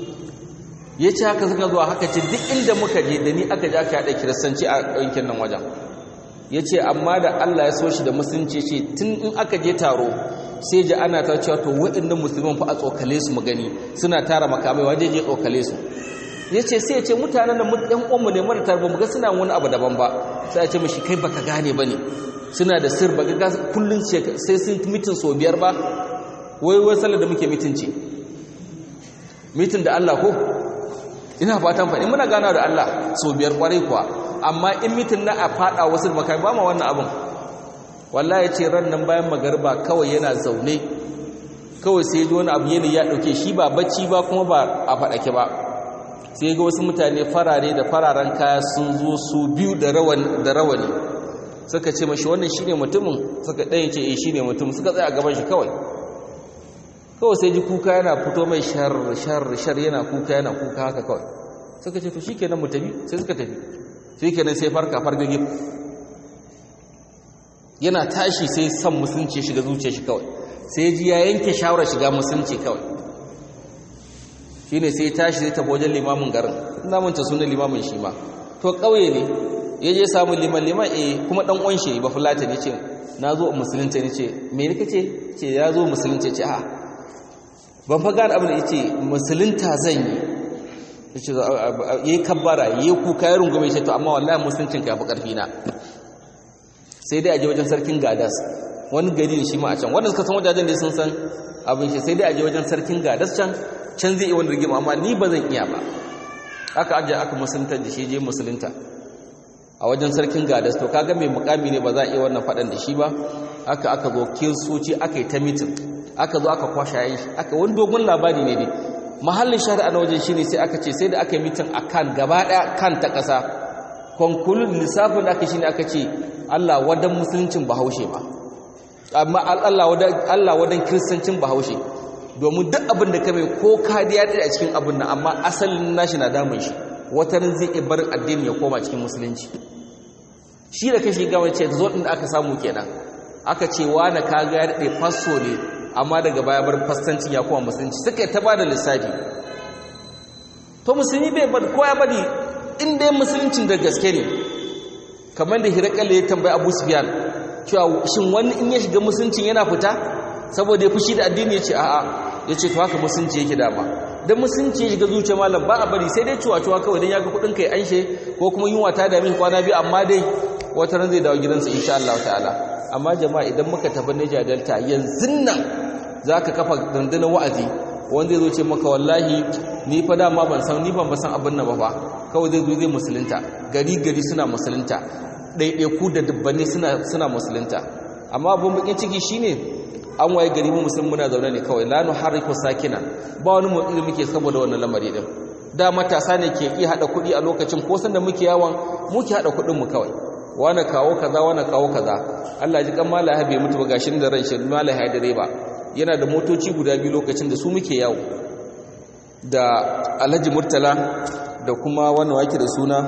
ya ce haka suka zuwa haka ce duk inda muka je da ni aka je aka yaɗa kiristanci a yankin nan wajen ya ce amma da allah ya so shi da musulunci ce tun in aka je taro sai ji ana ta cewa to waɗannan musulman fa a tsokale su mu gani suna tara makamai waje je tsokale su ya ce sai ya ce mutanen da ɗan uwanmu ne mara tarba mu ga suna wani abu daban ba sai ya ce mashi kai baka gane ba ne suna da sir ba ga kullum sai sun mitin sau biyar ba wai wai sallar da muke mitin ce mitin da Allah ko ina fatan faɗi muna gana da Allah sau biyar kwarai kuwa amma in mitin na a faɗa wasu makamai ba ma wannan abin wallahi ya ce ran nan bayan magarba kawai yana zaune kawai sai ji wani abu yanayi ya ɗauke shi ba bacci ba kuma ba a faɗake ba sai ga wasu mutane farare da fararen kaya sun zo su biyu da rawani suka ce mashi wannan shine mutumin suka ɗaya ce eh shine mutum suka tsaya a gaban shi kawai kawai sai ji kuka yana fito mai shar shar shar yana kuka yana kuka haka kawai suka ce to shikenan mu tafi sai suka tafi shikenan sai farka fargage yana tashi sai san musulunci shiga zuciya shi kawai sai ji ya yanke shawarar shiga musulunci kawai shine sai tashi zai tafi wajen limamin garin ina manta sunan limamin shi ma to kauye ne ya je samu liman liman eh kuma dan uwan shi ba fulata ne ce na zo musulunci ne ce me ne kace ce ya zo musulunci ce a ban fa gane abin da yace musulunta zan yi yace yayi kabbara yayi kuka ya rungume shi to amma wallahi musuluncin ka fi karfi na sai dai a je wajen sarkin gadas wani gari ne shi ma a can wanda suka san wajajen da sun san abin shi sai dai a je wajen sarkin gadas can can zai iya wani rigima amma ni ba zan iya ba aka ajiye aka musuluntar da shi je musulunta a wajen sarkin gadas to kaga mai mukami ne ba za a iya wannan faɗan da shi ba aka aka zo kirsoci aka yi ta mitin aka zo aka kwasha yin shi aka wani dogon labari ne dai mahallin shari'a na wajen shine sai aka ce sai da aka yi mitin a kan gaba ɗaya kan ta ƙasa konkulun lissafin da aka shi ne aka ce Allah wadan musuluncin bahaushe ba amma Allah wadan kiristancin bahaushe domin duk abin da ka mai ko kadiya ɗaya a cikin abin nan amma asalin nashi na damun shi watanin zai iya barin addini ya koma cikin musulunci shi da kashi gama ce zo ɗin da aka samu kenan aka ce na kaga ya daɗe fasso ne amma daga baya bar fastancin ya koma musulunci suka yi ta ba da lissafi to musulmi bai bar ko ya bari in dai musuluncin da gaske ne kamar da hirakalla ya tambayi abu sufiyan cewa shin wani in ya shiga musuluncin yana fita saboda ya fushi da addini ya ce a'a ya ce to haka musulunci yake dama don musulunci ya shiga zuciya malam ba a bari sai dai cuwa-cuwa kawai don ya ga kudin kai anshe ko kuma yunwa ta dami kwana biyu amma dai wata ran zai dawo gidansa insha Allah ta'ala amma jama'a idan muka tafi Niger Delta yanzu nan zaka kafa dandanan wa'azi wanda zai zo ce maka wallahi ni fa dama ban san ni ban san abin nan ba fa kawai zai zo zai musulunta gari gari suna musulunta ɗaiɗaiku da dubbanni suna suna musulunta amma abin bakin ciki shine an waye gari mu musulmi muna zaune ne kawai la nuharriku sakina ba wani motsi da muke saboda wannan lamari din da matasa ne ke iya hada kuɗi a lokacin ko san da muke yawan muke hada kuɗin mu kawai wani kawo kaza wani kawo kaza Allah ji kan malaha bai mutu ba gashin da ran shi malaha ya dare ba yana da motoci guda biyu lokacin da su muke yawo da Alhaji Murtala da kuma wannan wake da suna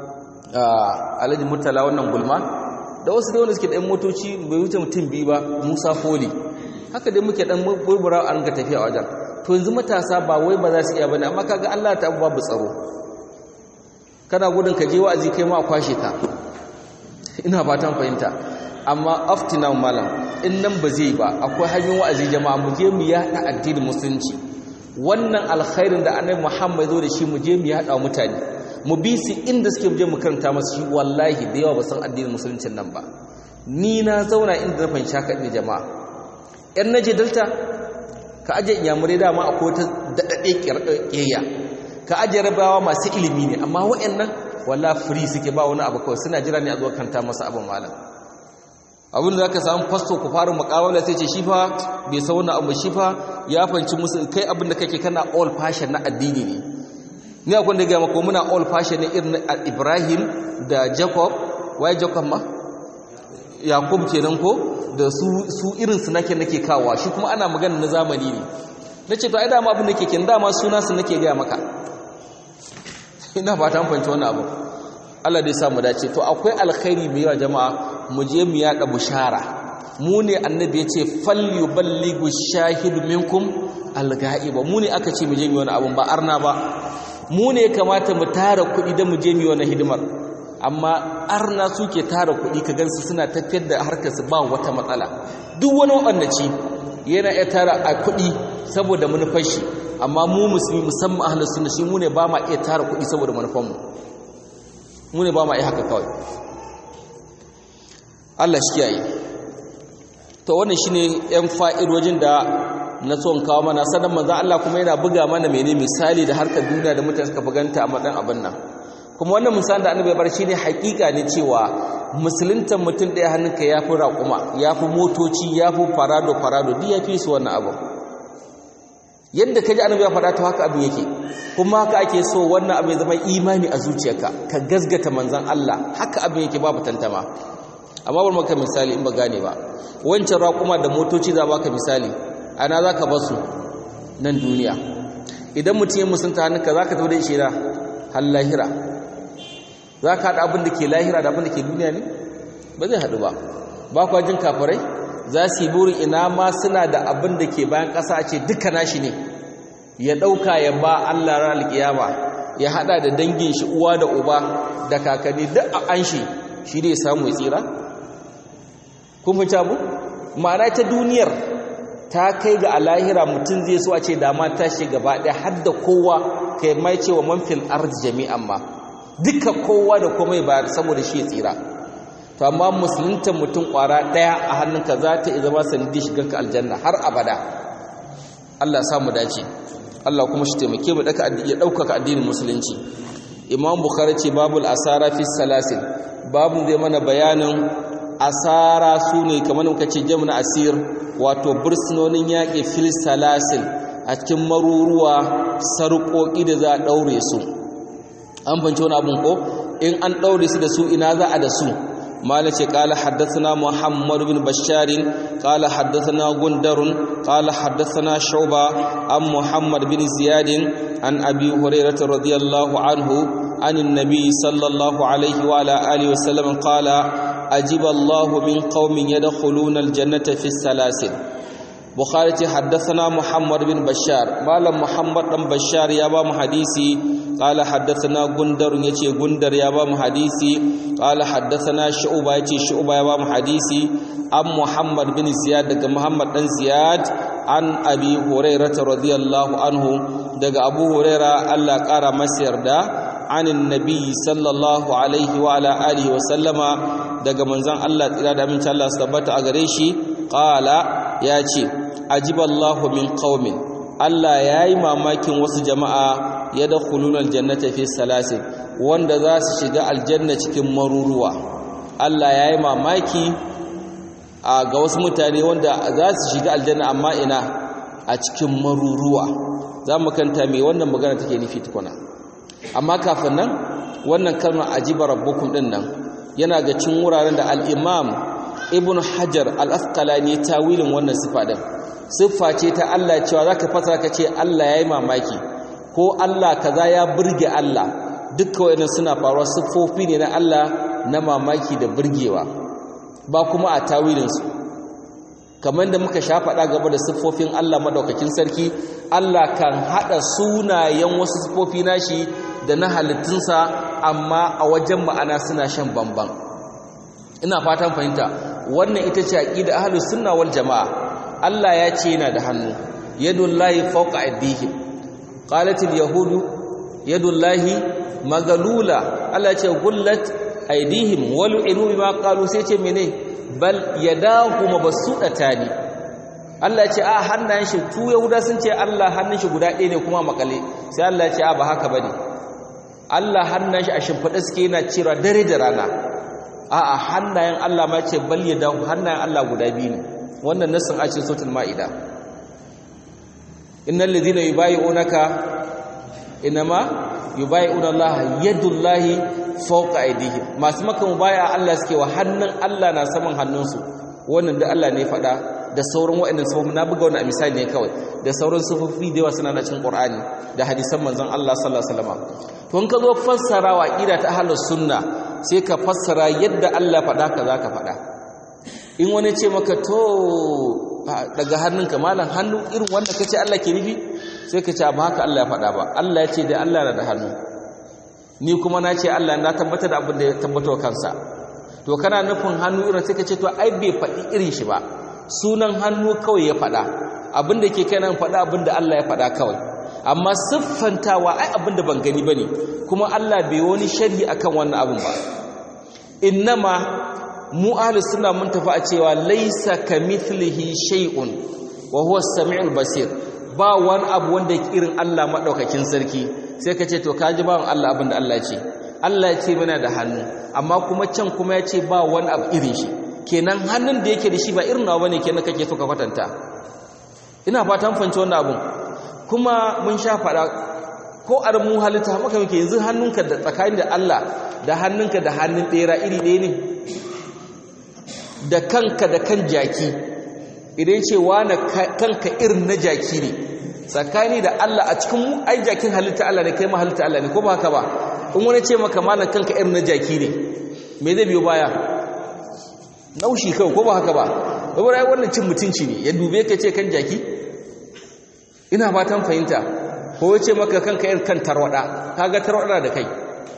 Alhaji Murtala wannan gulma da wasu da wanda suke da motoci bai wuce mutum biyu ba Musa Foli haka dai muke dan burbura an ga tafiya wajen to yanzu matasa ba wai ba za su iya bane amma kaga Allah ta babu tsaro kana gudun ka je wa'azi kai ma a kwashe ka ina fatan fahimta amma aftina malam in nan ba zai ba akwai hanyoyin wa'azi jama'a mu je mu yada addinin musulunci wannan alkhairin da annabi Muhammad zo da shi mu je mu yada mutane mu bi su inda suke mu je mu karanta masu shi wallahi da yawa ba san addinin musuluncin nan ba ni na zauna inda na fahimci haka ne jama'a yan naje delta ka aje inyamurai dama akwai wata daɗaɗe ƙiyayya ka aje rabawa masu ilimi ne amma waɗannan walla free suke ba wani abu kawai suna jira ne a zuwa kanta masa abin malam abin da za ka samu fasto ku fara makawala sai ce shi fa bai sauna abu shi fa ya fanci musu kai abin da kake kana all fashion na addini ne ni akwai da gama ko muna all fashion ne irin ibrahim da jacob waye jacob ma yakub kenan ko da su su irin su nake nake kawa shi kuma ana magana na zamani ne nace to ai dama abin da kake dama suna su nake ga maka ina fata an fahimci wannan abu Allah dai sa mu dace to akwai alkhairi mai yawa jama'a mu je mu yada bushara mu ne annabi ya ce falyuballighu shahidu minkum alga'iba mu ne aka ce mu je mu wani abun ba arna ba mu ne kamata mu tara kuɗi da mu je mu wani hidimar amma arna suke tara kuɗi ka gansu suna tafiyar da harkarsu ba wata matsala duk wani waɗannaci yana iya tara a kuɗi saboda manufar shi amma mu musulmi musamman ahlus sunna shi mu ne ba ma iya tara kuɗi saboda manufar mu mu ne ba ma iya haka kawai Allah shi kiyaye to wannan shine yan fa'idojin da na son kawo mana sanan manzo Allah kuma yana buga mana menene misali da harkar duniya da mutane suka buganta a madan abin nan kuma wannan misalin da annabi ya bar shi ne hakika ne cewa musuluntan mutum ɗaya hannunka ya fi raƙuma ya fi motoci ya fi farado farado duk ya fi su wannan abu yadda ka ji annabi ya faɗa ta haka abin yake kuma haka ake so wannan abin zama imani a zuciyarka ka gazgata manzan Allah haka abin yake babu tantama amma bar maka misali in ba gane ba wancan raƙuma da motoci za baka misali ana za ka basu nan duniya idan mutum ya musunta hannunka za ka tafi da shi na har lahira za ka haɗa abin da ke lahira da abin da ke duniya ne ba zai haɗu ba ba kwa jin kafirai za su yi burin ina ma suna da abin da ke bayan ƙasa ce duka nashi ne ya ɗauka ya ba allah ran alƙiyama ya haɗa da dangin shi uwa da uba da kakanni duk a an shi shi ne samu ya tsira kun fi abu ma'ana ta duniyar ta kai ga alahira mutum zai so a ce dama ta shi gaba ɗaya har da kowa kai mai cewa manfil arz jami'an ma duka kowa da komai ba saboda shi ya tsira to amma musulunta mutum kwara daya a hannunka za ta zama sanadi shiganka aljanna har abada Allah ya samu dace Allah kuma shi taimake mu daka ya daukaka addinin musulunci Imam Bukhari ce babul asara fi salasil babu zai mana bayanin asara sune kamar muka ce jamna asir wato bursunonin yaƙi fil salasil a cikin maruruwa sarƙoƙi da za a ɗaure su an fahimci wani abin ko in an daure su da su ina za a da su مالك قال حدثنا محمد بن بشار قال حدثنا غندر قال حدثنا شعبة عن محمد بن زياد عن أبي هريرة رضي الله عنه عن النبي صلى الله عليه وعلى آله وسلم قال أجب الله من قوم يدخلون الجنة في السلاسل بخاري حدثنا محمد بن بشار قال محمد بن بشار يا بام حديثي قال حدثنا غندر يتي غندر يا بام حديثي قال حدثنا شعبة يتي شعبة يا بام حديثي ام محمد بن زياد دغ محمد بن زياد عن ابي هريره رضي الله عنه دغ ابو هريره الله قال masa yarda عن النبي صلى الله عليه وعلى اله وسلم daga manzon Allah tsira da aminci Allah su tabbata a gare shi qala ya ce ajiballahu min qaumin Allah yayi mamakin wasu jama'a yadkhuluna aljannata fi salasin wanda za su shiga aljanna cikin maruruwa Allah yayi mamaki a ga wasu mutane wanda za su shiga aljanna amma ina a cikin maruruwa za mu kanta me wannan magana take nufi tukuna amma kafin nan wannan kalmar ajiba rabbukum din nan yana ga cin wuraren da al-imam ibn hajar al-asqalani tawilin wannan sifa din siffa ce ta Allah cewa zaka fasara ka ce Allah yayi mamaki ko Allah kaza ya burge Allah dukkan wayannan suna faruwa siffofi ne na Allah na mamaki da burgewa ba kuma a tawilin su kamar da muka sha faɗa gaba da siffofin Allah madaukakin sarki Allah kan hada sunayen wasu siffofi nashi da na halittunsa amma a wajen ma'ana suna shan bamban ina fatan fahimta wannan ita ce aqida ahlus sunna wal jamaa Allah ya ce yana da hannu yadullahi fawqa aydihim qalatil yahudu yadullahi magalula Allah ya ce gullat aydihim wal inu bima qalu sai ce mene bal yadahu mabsutatani Allah ya ce a hannayen shi tu yahuda sun ce Allah hannun shi guda ɗaya ne kuma makale sai Allah ya ce a ba haka bane Allah hannun shi a shimfiɗa suke yana cewa dare da rana a'a hannayen Allah ma ce bal yadahu hannayen Allah guda biyu ne wannan nassin a cikin suratul maida innal ladina yubayyi'unaka inma yubayyi'una Allah yadullahi fawqa aydihim masu maka mubaya Allah suke wa hannun Allah na saman hannunsu wannan da Allah ne faɗa da sauran waɗannan sufofi na buga wani misali ne kawai da sauran sufofi da yawa suna na cikin Qur'ani da hadisan manzon Allah sallallahu alaihi wasallam to in ka zo fassara wa aqida ta ahlus sunna sai ka fassara yadda Allah faɗa ka zaka faɗa in wani ce maka to daga hannunka malam hannu irin wanda kace Allah ke nufi sai ka ce ba haka Allah ya faɗa ba Allah ya ce dai Allah na da hannu ni kuma na ce Allah na tabbatar da abin da ya tabbatar kansa to kana nufin hannu irin sai ka ce to ai bai faɗi irin shi ba sunan hannu kawai ya faɗa abin da ke kai nan faɗa abin da Allah ya faɗa kawai amma siffantawa ai abin da ban gani bane kuma Allah bai wani sharhi akan wannan abin ba innama mu ahli sunna mun tafi a cewa laysa kamithlihi shay'un wa huwa as-sami'ul basir ba wani abu wanda yake irin Allah madaukakin sarki sai ka ce to kaji bawan Allah abin da Allah ya ce Allah ya ce muna da hannu amma kuma can kuma ya ce ba wani abu irin shi kenan hannun da yake da shi ba irin nawa bane kenan kake so ka kwatanta ina fatan fahimci wannan abun kuma mun sha fada ko a mu halitta maka muke yanzu hannunka da tsakanin da Allah da hannunka da hannun ɗera iri ɗaya ne da kanka da kan jaki idan ce na kanka irin na jaki ne tsakani da Allah a cikin ai jakin halitta Allah ne kai ma halitta Allah ne ko ba haka ba in wani ce maka malan kanka irin na jaki ne me zai biyo baya naushi kawai ko ba haka ba saboda ai wannan cin mutunci ne ya dube ka ce kan jaki ina fatan fahimta ko ya ce maka kanka irin kan tarwada kaga tarwada da kai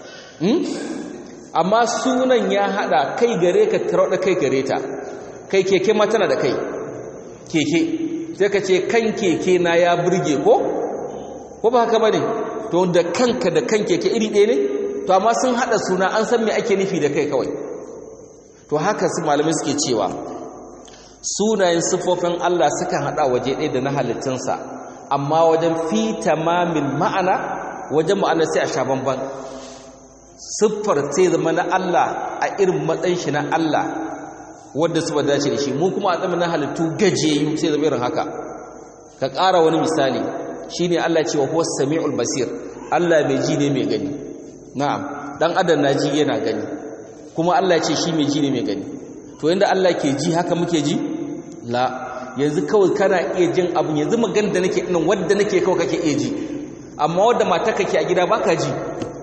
amma sunan ya hada kai gare ka tarwada kai gare ta kai keke ma tana da kai keke sai ka ce kan keke na ya burge ko ko ba haka bane to da kanka da kan keke iri ɗaya ne to amma sun hada suna an san me ake nufi da kai kawai to haka su malamai suke cewa sunayen siffofin Allah sukan hada waje ɗaya da na halittunsa amma wajen fi tamamin ma'ana wajen ma'ana sai a sha bamban siffar sai zama na Allah a irin matsayin shi na Allah wanda su ba dace da shi mu kuma a tsamin na halittu gajeyu sai zama irin haka ka ƙara wani misali shine Allah ce wa huwa sami'ul basir Allah mai ji ne mai gani na'am dan adam na ji yana gani kuma Allah ya ce shi mai ji ne mai gani to yanda Allah ke ji haka muke ji la yanzu kawai kana iya jin abu yanzu magana da nake nan wanda nake kawai kake iya ji amma wanda mata kake a gida baka ji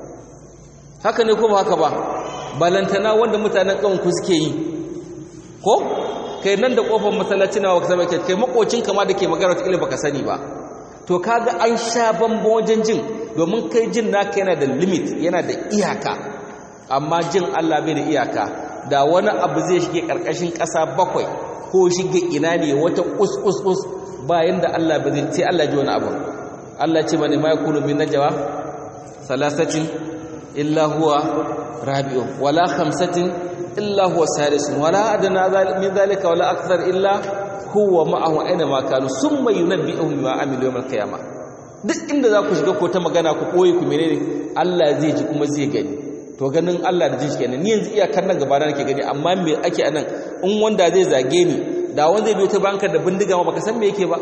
haka ne ko ba haka ba balantana wanda mutanen ƙauyen ku suke yi ko kai nan da kofar masallaci na waka zama kai makocin kama da ke magana ta baka sani ba to kaga an sha bambo wajen jin domin kai jin naka yana da limit yana da iyaka amma jin Allah bai da iyaka da wani abu zai shige karkashin ƙasa bakwai ko shige ina ne wata us us us bayan da Allah ba zai sai Allah ji wani abu Allah ce mane ma yakunu min najwa salasatin illa huwa rabi'un wala khamsatin illa huwa sadisun wala adna min zalika wala akthar illa huwa ma'ahu aina ma kanu summa yunabbi'uhum bima amilu yawm al-qiyamah duk inda za ku shiga ko ta magana ku koyi ku menene Allah zai ji kuma zai gani to ganin Allah da jinshi kenan ni yanzu iyakar nan gaba na nake gani amma me ake anan in wanda zai zage ni da wanda zai biyo ta banka da bindiga ma baka san me yake ba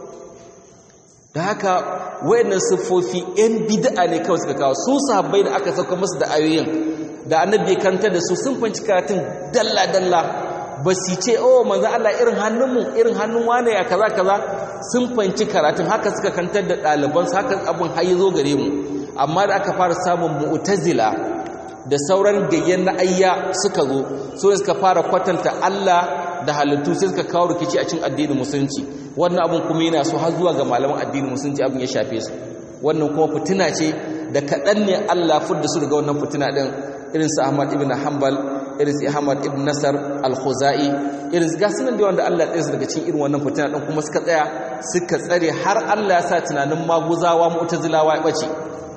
da haka wayannan siffofi yan bid'a ne kawai suka kawo su sahabbai da aka sauka musu da ayoyin da annabi kantar da su sun fanci karatun dalla dalla ba su ce oh manzo Allah irin hannunmu irin hannun wane ya kaza kaza sun fanci karatun haka suka kantar da ɗaliban su haka abin har zo gare mu amma da aka fara samun mu'tazila da sauran gayyan na ayya suka zo so suka fara kwatanta Allah da halittu sai suka kawo rikici a cikin addinin musulunci wannan abun kuma yana so har zuwa ga malaman addinin musulunci abin ya shafe su wannan kuma fitina ce da kaɗan ne Allah fudda su daga wannan fitina ɗin irin su Ahmad ibn Hanbal irin su Ahmad ibn Nasar al-Khuzai irin ga sunan da wanda Allah ya su daga cikin irin wannan fitina ɗin kuma suka tsaya suka tsare har Allah ya sa tunanin maguzawa mu'tazilawa ya bace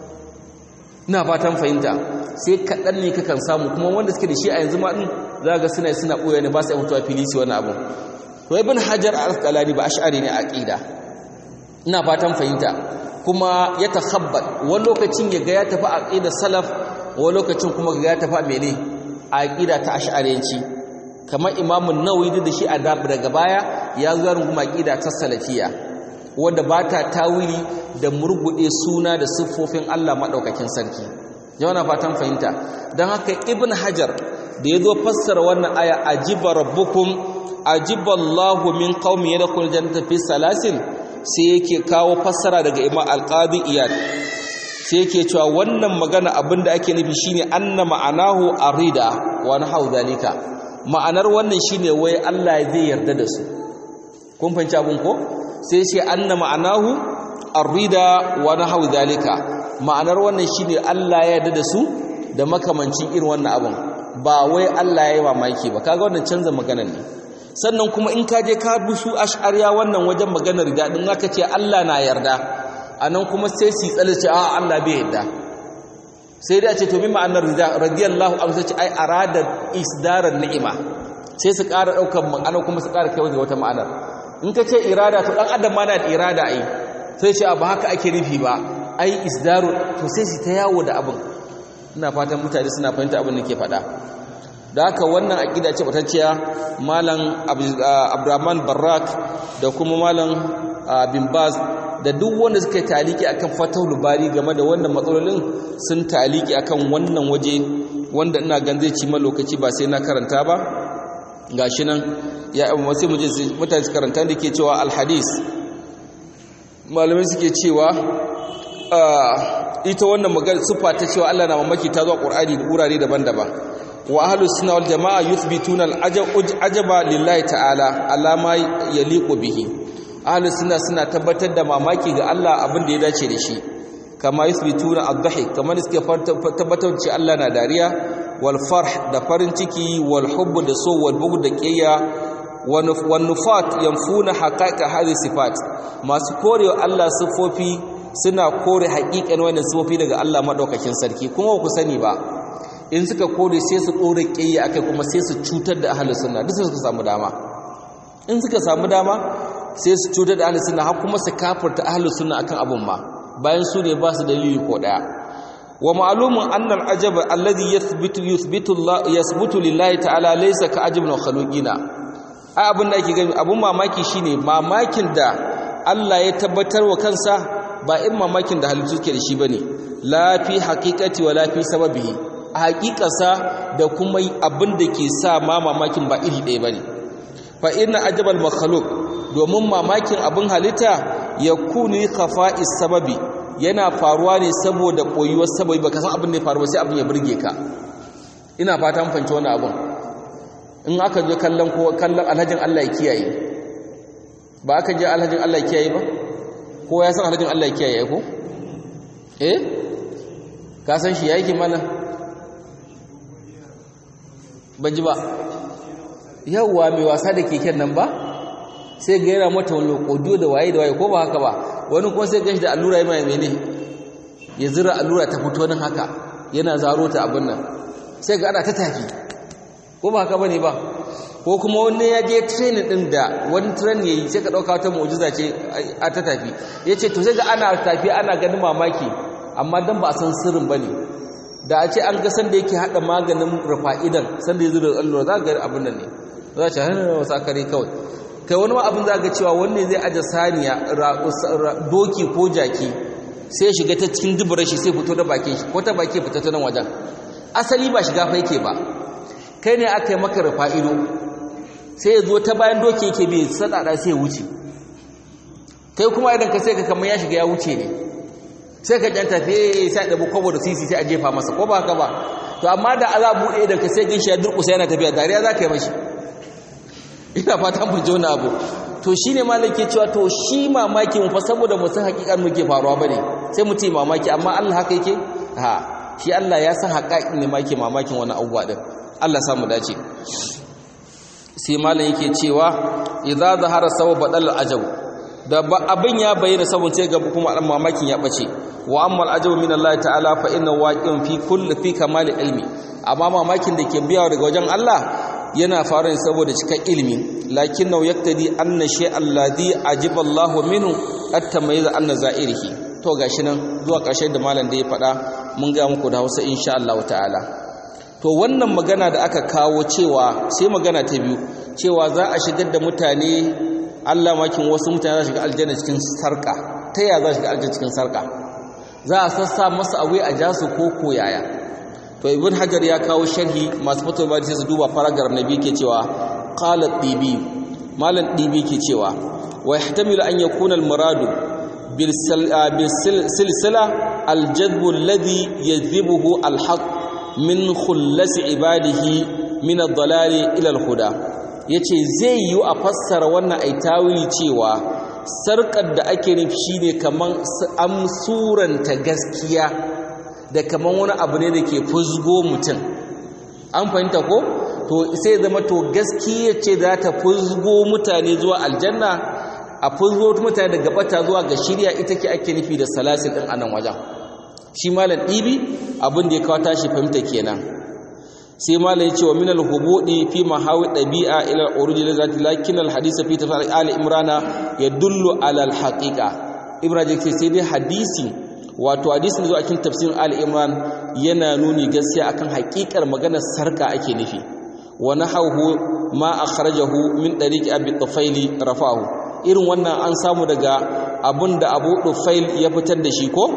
ina fatan fahimta sai kaɗan ne kakan samu kuma wanda suke da shi a yanzu ma ɗin za ga suna suna ɓoye ne ba su mutuwa fili su wani abu to ibn hajar al-asqalani ba ash'ari ne aqida ina fatan fahimta kuma ya takhabbat wani lokacin ya ga ya tafi aqida salaf wani lokacin kuma ga ya tafi mene aqida ta ash'ariyanci kamar imam an-nawawi da shi a daga baya ya zo ya runguma aqida ta salafiyya wanda ba ta tawili da murgude suna da siffofin Allah madaukakin sarki yana fatan fahimta dan haka ibn hajar da ya zo fassara wannan aya ajiba rabbukum ajiballahu min qaumi yadkhul jannata fi salasin sai yake kawo fassara daga imam alqadi iyad sai yake cewa wannan magana abinda ake nufi shine anna ma'anahu arida wa nahu zalika ma'anar wannan shine wai Allah zai yarda da su kun fahimci abun ko sai ce anna ma'anahu arida wa nahu zalika ma'anar wannan shine Allah ya yarda da su da makamancin irin wannan abun ba wai Allah ya yi mamaki ba kaga wannan canza maganar ne sannan kuma in ka je ka bi su ash'ariya wannan wajen maganar rida din aka ce Allah na yarda anan kuma sai su tsale ce a Allah bai yarda sai dai a ce to mi ma'anar rida radiyallahu anhu sai ce ai arada isdarar ni'ima sai su ƙara daukar ma'ana kuma su ƙara kai wata ma'anar in ka ce irada to dan adam ma na da irada ai sai ce ba haka ake nufi ba ai isdaru to sai su ta yawo da abin ina fatan mutane suna fahimta abin da ke faɗa da haka wannan aƙida ce batacciya malam abdurrahman barrak da kuma malam bin baz da duk wanda suka yi taliki akan fatahul bari game da wannan matsalolin sun taliki akan wannan waje wanda ina gan zai ci ma lokaci ba sai na karanta ba gashi nan ya abu sai mu je mutane su karanta da ke cewa alhadis malamai suke cewa ita wannan magana sufa ta cewa Allah na mamaki ta zo Qur'ani da urare daban-daban wa ahlus sunna wal jamaa yuthbituna al ajaba lillahi ta'ala alama yaliqu bihi ahlus sunna suna tabbatar da mamaki ga Allah abin da ya dace da shi kama yuthbituna ad-dhahik kamar suke tabbatar cewa Allah na dariya wal farh da farin ciki wal hubb da so wal bughd da qiyya wan nufat yanfuna haqa'iqa hadhihi sifat masu korewa Allah sifofi suna kore haƙiƙan wannan sifofi daga Allah madaukakin sarki kuma ku sani ba in suka kore sai su ɗora ƙiyya akai kuma sai su cutar da ahlus sunna duk sai suka samu dama in suka samu dama sai su cutar da ahlus sunna har kuma su kafirta ahlus sunna akan abun ma bayan su ne ba su dalili ko daya wa ma'lumun anna al-ajab alladhi yathbitu yuthbitu Allah yathbutu lillahi ta'ala laysa ka ajabna khaluqina ai abun da ake gani abun mamaki shine mamakin da Allah ya tabbatar wa kansa ba in mamakin da halittu suke da shi bane la fi haqiqati wa la fi sababihi a haƙiƙasa da kuma abin da ke sa ma mamakin ba iri ɗaya bane fa inna ajabal makhluq domin mamakin abin halitta ya kuni khafa'is sababi yana faruwa ne saboda koyuwar sababi baka san abin da ya faru ba sai abin ya burge ka ina fata mun fahimci wannan abin in aka je kallon ko kallon alhajin Allah ya kiyaye ba aka je alhajin Allah ya kiyaye ba ko ya san alhajin Allah ya kiyaye ko eh ka san shi yake mana ban ji ba yawwa mai wasa da keken nan ba sai ga yana mata wani kodiyo da waye da waye ko ba haka ba wani kuma sai ganshi da allura ya mai mene ya zira allura ta fito nan haka yana zaro ta abin nan sai ga ana ta tafi ko ba haka bane ba ko kuma wani ya je training din da wani train yayi sai ka dauka wata mu'jiza ce a ta tafi yace to sai ga ana tafi ana ganin mamaki amma dan ba a san sirrin bane da a ce an ga sanda yake hada maganin rufa'idan sanda ya zira allura za ga abin nan ne za ta hana wasa kare kawai kai wani ma abin za ga cewa wanne zai aje saniya doki ko jaki sai ya shiga ta cikin duburar shi sai fito da bakin shi ko ta baki fita ta nan wajen asali ba shiga fa yake ba kai ne aka yi maka rufa ido sai ya zo ta bayan doki yake bi sadada sai ya wuce kai kuma idan ka sai ka kamar ya shiga ya wuce ne sai ka kyanta sai sai da kwabo da sisi sai a jefa masa ko ba haka ba to amma da ala buɗe idan ka sai ganshi ya durƙusa yana tafiya dariya za ka yi mashi ina fatan mu jona abu to shine malaki cewa to shi mamaki mu fa saboda mu san hakikan muke faruwa bane sai mu ce mamaki amma Allah haka yake ha shi Allah ya san haƙaƙin ne maki mamakin wani abubuwa din Allah sa mu dace sai malam yake cewa idza zahara sawa badal ajab da abin ya bayyana saboda sai ga kuma mamakin ya bace wa amma al min Allah ta'ala fa inna waqi'un fi kulli fi kamal ilmi amma mamakin da ke biyawa daga wajen Allah yana faru ne saboda cikin ilimi lakinnahu yaktadi anna shay'an ladhi ajiba Allahu minhu at-tamayyiz anna za'irihi to gashi nan zuwa ƙarshen da malam da ya faɗa mun ga muku da Hausa insha Allah ta'ala to wannan magana da aka kawo cewa sai magana ta biyu cewa za a shigar da mutane Allah makin wasu mutane za su shiga aljanna cikin sarka ta yaya za su shiga aljanna cikin sarka za a sassa masa awe a jasu ko koyaya to ibn hajar ya kawo sharhi masu fito ba sai su duba paragraph na biyu ke cewa qala dibi malam dibi ke cewa wa yahtamilu an yakuna al muradu bil silsila al jadb alladhi yadhibuhu al haqq min khullas ibadihi min ad dalali ila al huda yace zai yi a fassara wannan ai tawili cewa sarkar da ake nufi shine kaman an suranta gaskiya da kaman wani abu ne da ke fuzgo mutum an fahimta ko to sai zama to gaskiya ce za ta fuzgo mutane zuwa aljanna a fuzgo mutane daga bata zuwa ga shirya ita ke ake nufi da salasin din anan wajen shi malam ɗibi abin da ya kawo tashi fahimta kenan sai malam ya ce wa minal hubudi fi mahawi ɗabi'a ila urujil zati lakin al hadisa fi tafsir ali imrana yadullu ala al haqiqa ibrahim sai dai hadisi wato hadisin zuwa cikin tafsirin al-imran yana nuni gaskiya akan haƙiƙar maganar sarka ake nufi wa nahawu ma akhrajahu min tariqi abi tufaili rafahu irin wannan an samu daga abunda abu tufail ya fitar da shi ko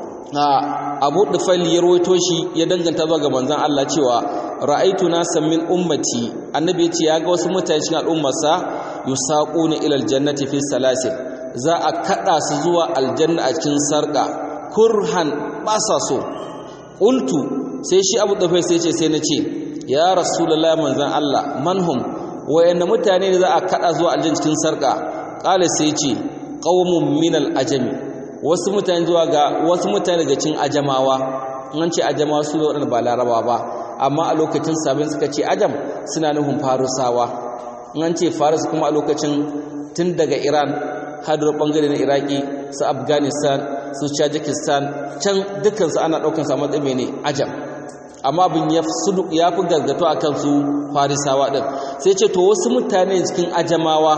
abu tufail ya rawaito shi ya danganta zuwa ga manzon Allah cewa ra'aitu nasan min ummati annabi ya ce ya ga wasu mutane cikin al'ummarsa yusaquna ila aljannati fi salasil za a kada su zuwa aljanna a cikin sarka kurhan ba sa so ƙultu sai shi abu ɗafai sai ce sai na ce ya rasulallah manzan Allah manhum wayanna mutane ne za a kaɗa zuwa aljin cikin sarƙa ƙala sai ce ƙaumun minal ajami wasu mutane zuwa ga wasu mutane daga cikin ajamawa an ce ajamawa su ne waɗanda ba laraba ba amma a lokacin sabin suka ce ajam suna nufin farusawa an ce farus kuma a lokacin tun daga iran har ɓangare na iraki su afghanistan su tajikistan can dukansu ana ɗaukan sa matsayi ne ajam amma abin ya fi gargato a kansu farisawa ɗin sai ce to wasu mutane cikin ajamawa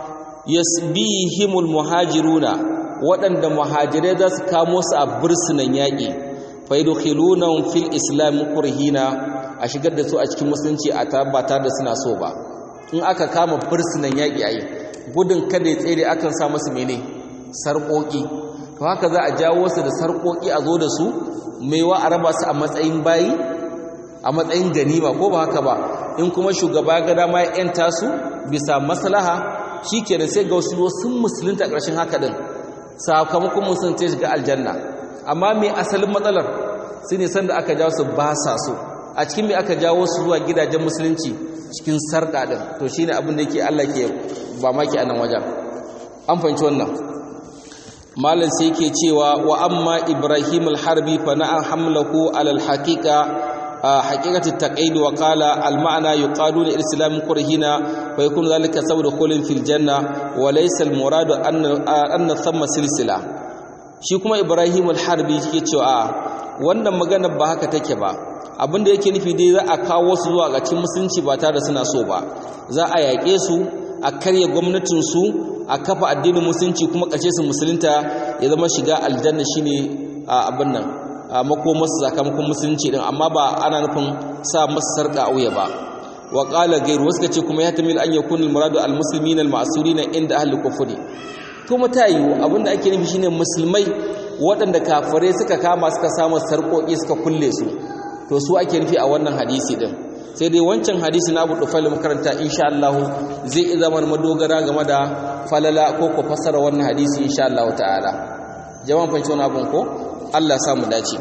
yasbihimul muhajiruna waɗanda muhajirai za su kamo su a bursunan yaƙi faidukhilunan fil islam kurhina a shigar da su a cikin musulunci a tabbata da suna so ba in aka kama bursunan yaƙi ayi gudun kada ya tsere akan sa masu mene sarƙoƙi to haka za a jawo su da sarƙoƙi a zo da su maiwa a raba su a matsayin bayi a matsayin ganima ko ba haka ba in kuma shugaba ga dama ya yanta su bisa maslaha shikenan sai ga wasu sun musulunta ƙarshen haka din sakamakon musulunta shiga aljanna amma me asalin matsalar su ne sanda aka jawo su ba sa so a cikin me aka jawo su zuwa gidajen musulunci cikin sarƙa din to shine abin da yake Allah ke ba maki a nan wajen an fahimci wannan malam sai yake cewa wa amma ibrahim al-harbi fa na'a hamlahu ala al-haqiqa haqiqatu taqaid wa qala al-ma'na yuqalu li islam qurhina fa yakun dhalika sabab khulin fil janna wa laysa al-murad anna anna thamma silsila shi kuma ibrahim al-harbi yake cewa wannan magana ba haka take ba abinda yake nufi dai za a kawo su zuwa ga cikin musulunci ba tare da suna so ba za a yaƙe su a karya gwamnatin su a kafa addinin musulunci kuma ƙarshe su musulunta ya zama shiga aljanna shine abin nan makomarsu sakamakon musulunci din amma ba ana nufin sa masu sarƙa a wuya ba wa qala gairu wasu kace kuma ya tamil an yakun al muradu al muslimin al ma'surin inda ahli kufri kuma ta yiwu abinda ake nufi shine musulmai waɗanda kafirai suka kama suka samu sarƙoƙi suka kulle su to su ake nufi a wannan hadisi din sai dai wancan hadisi na Abu Dufail makaranta insha Allah zai iya zama madogara game da falala ko ko fassara wannan hadisi insha Allah ta'ala jama'an fanci wani abun ko Allah ya samu dace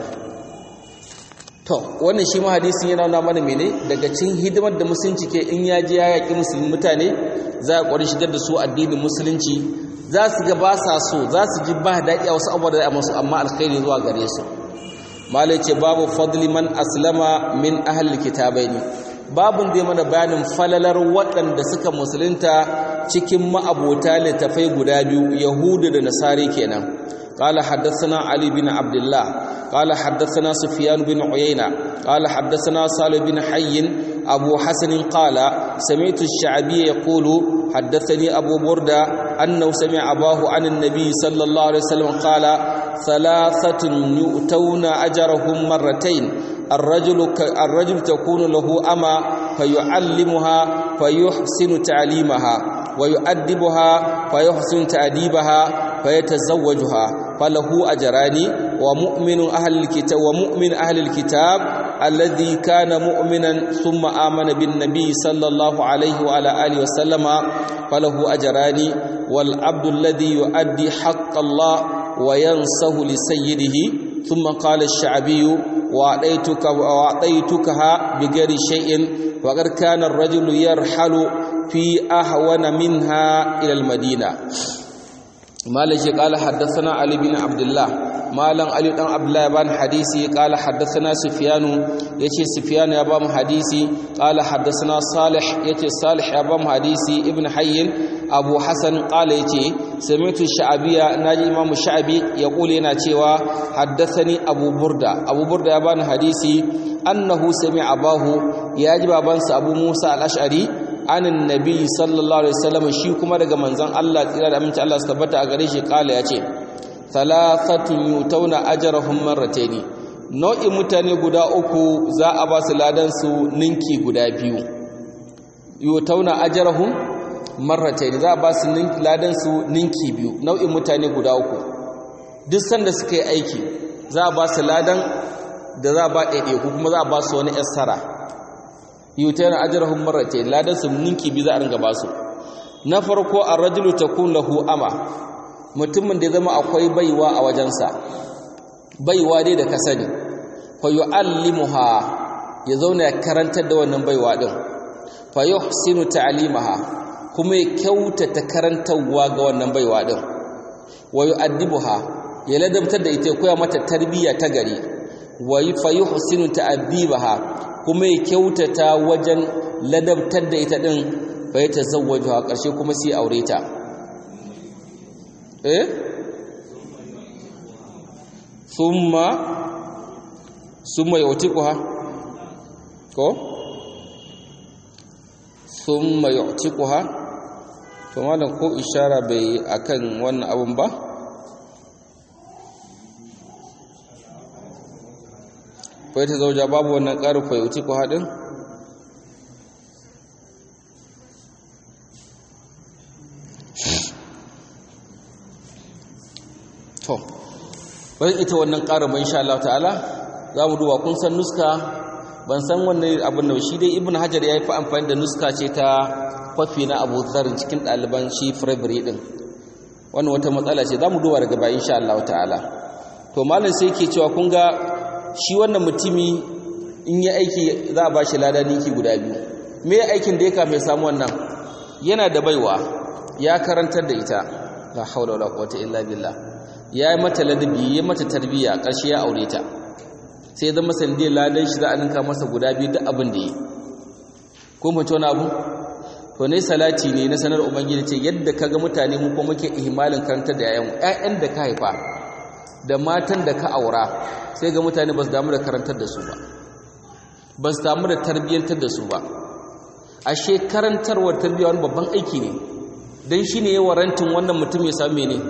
to wannan shi ma hadisin yana nuna mana mene daga cikin hidimar da musulunci ke in ya je ya yaki musulmi mutane za a kwari shigar da su addinin musulunci za su ga ba sa so za su ji ba daɗi a wasu abubuwa da a masu amma alkhairi zuwa gare su malai ce babu fadli man aslama min ahli kitabaini babun da mana bayanin falalar waɗanda suka musulunta cikin ma'abota littafai guda biyu yahudu da nasari kenan قال حدثنا علي بن عبد الله قال حدثنا سفيان بن عيينة قال حدثنا صالح بن حي أبو حسن قال سمعت الشعبي يقول حدثني أبو بردة أنه سمع أباه عن النبي صلى الله عليه وسلم قال ثلاثة يؤتون أجرهم مرتين الرجل الرجل تكون له أما فيعلمها فيحسن تعليمها ويؤدبها فيحسن تأديبها فيتزوجها فله أجران ومؤمن أهل الكتاب ومؤمن أهل الكتاب الذي كان مؤمنا ثم آمن بالنبي صلى الله عليه وعلى آله وسلم فله أجران والعبد الذي يؤدي حق الله وينصه لسيده ثم قال الشعبي وأعطيتك وأعطيتكها بغير شيء وقد كان الرجل يرحل في أهون منها إلى المدينة مالك قال حدثنا علي بن عبد الله مالن علي بن عبد الله بن حديثي قال حدثنا سفيان يتي سفيان يا بام حديثي قال حدثنا صالح يتي صالح يا بام حديثي ابن حي ابو حسن قال يتي سمعت الشعبية ناجي امام الشعبي يقول yana cewa حدثني ابو برده ابو برده ya bani hadisi annahu sami'a abahu ya ji babansa abu Musa al-Ash'ari anin nabi sallallahu alaihi wasallam shi kuma daga manzon Allah tsira da aminci Allah su tabbata a gare shi kala yace thalathatun yutawna ajrahum marratayn nau'in mutane guda uku za a ba su ladan su ninki guda biyu yutawna ajrahum marratayn za a ba su ladan su ninki biyu nau'in mutane guda uku duk sanda suka yi aiki za a ba su ladan da za a ba ɗaiɗaiku kuma za a ba su wani yassara yutayna ajrahum marratayn ladan su ninki bi za a ringa basu na farko ar-rajulu takun lahu ama mutumin da zama akwai baiwa a wajensa baiwa dai da ka sani fa yu'allimuha ya zauna ya karantar da wannan baiwa din fa yuhsinu ta'limaha kuma ya kyautata karantarwa ga wannan baiwa din wa yu'addibuha ya ladabtar da ita koya mata tarbiyya ta gari wa fa yuhsinu ta'dibaha kuma ya kyautata wajen ladabtar da ita din fa ya tazawwaju a ƙarshe kuma sai aure ta eh summa summa yu'tiquha ko summa yu'tiquha to malam ko ishara bai akan wannan abun ba fa ta zauja babu wannan ƙarin fa yu'tiquha hadin to bari ita wannan ƙarin ban insha Allah ta'ala za mu duba kun san nuska ban san wannan abin da shi dai ibn hajar ya yi fi amfani da nuska ce ta kwafi na abu zarin cikin ɗaliban shi firabirin ɗin wannan wata matsala ce za mu duba daga bayan insha Allah ta'ala to malam sai ke cewa kun ga shi wannan mutumi in yi aiki za a ba shi lada niki guda biyu me aikin da ya kafe samu wannan yana da baiwa ya karantar da ita la haula wala quwwata illa billah ya yi mata ladabi ya mata tarbiyya ƙarshe ya aure ta sai zama sandiyar ladan shi za a ninka masa guda biyu duk abin da yi ko mace wani abu to ne salati ne na sanar ubangiji ce yadda ka ga mutane mu kuma muke ihmalin karantar da yayan ƴaƴan da ka haifa da matan da ka aura sai ga mutane ba su damu da karantar da su ba ba su damu da tarbiyyantar da su ba ashe karantarwar tarbiyya wani babban aiki ne don shi ne ya warantin wannan mutum ya same ne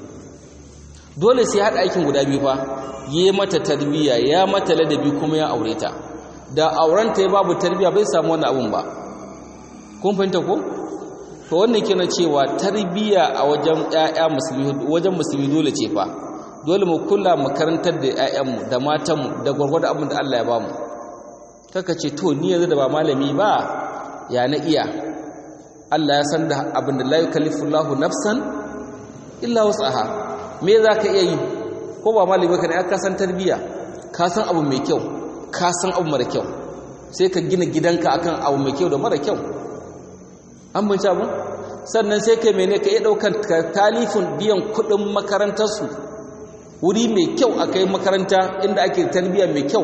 dole sai haɗa aikin guda biyu fa yi mata tarbiyya ya mata ladabi kuma ya aure ta da aurenta ya babu tarbiyya bai samu wannan abun ba kun fahimta ko to wannan kenan cewa tarbiyya a wajen ƴaƴa musulmi wajen musulmi dole ce fa dole mu kula mu karantar da ƴaƴanmu da matanmu da gwargwado abin da Allah ya bamu kaka ce to ni yanzu da ba malami ba ya na iya Allah ya san da abin da la yukallifu Allahu nafsan illa wus'aha me zaka iya yi ko ba malami ka ne ka san tarbiya ka san abu mai kyau ka san abu mara kyau sai ka gina gidanka akan abu mai kyau da mara kyau an bince abu sannan sai kai mene ka iya daukan talifin biyan kudin makarantarsu wuri mai kyau a kai makaranta inda ake tarbiya mai kyau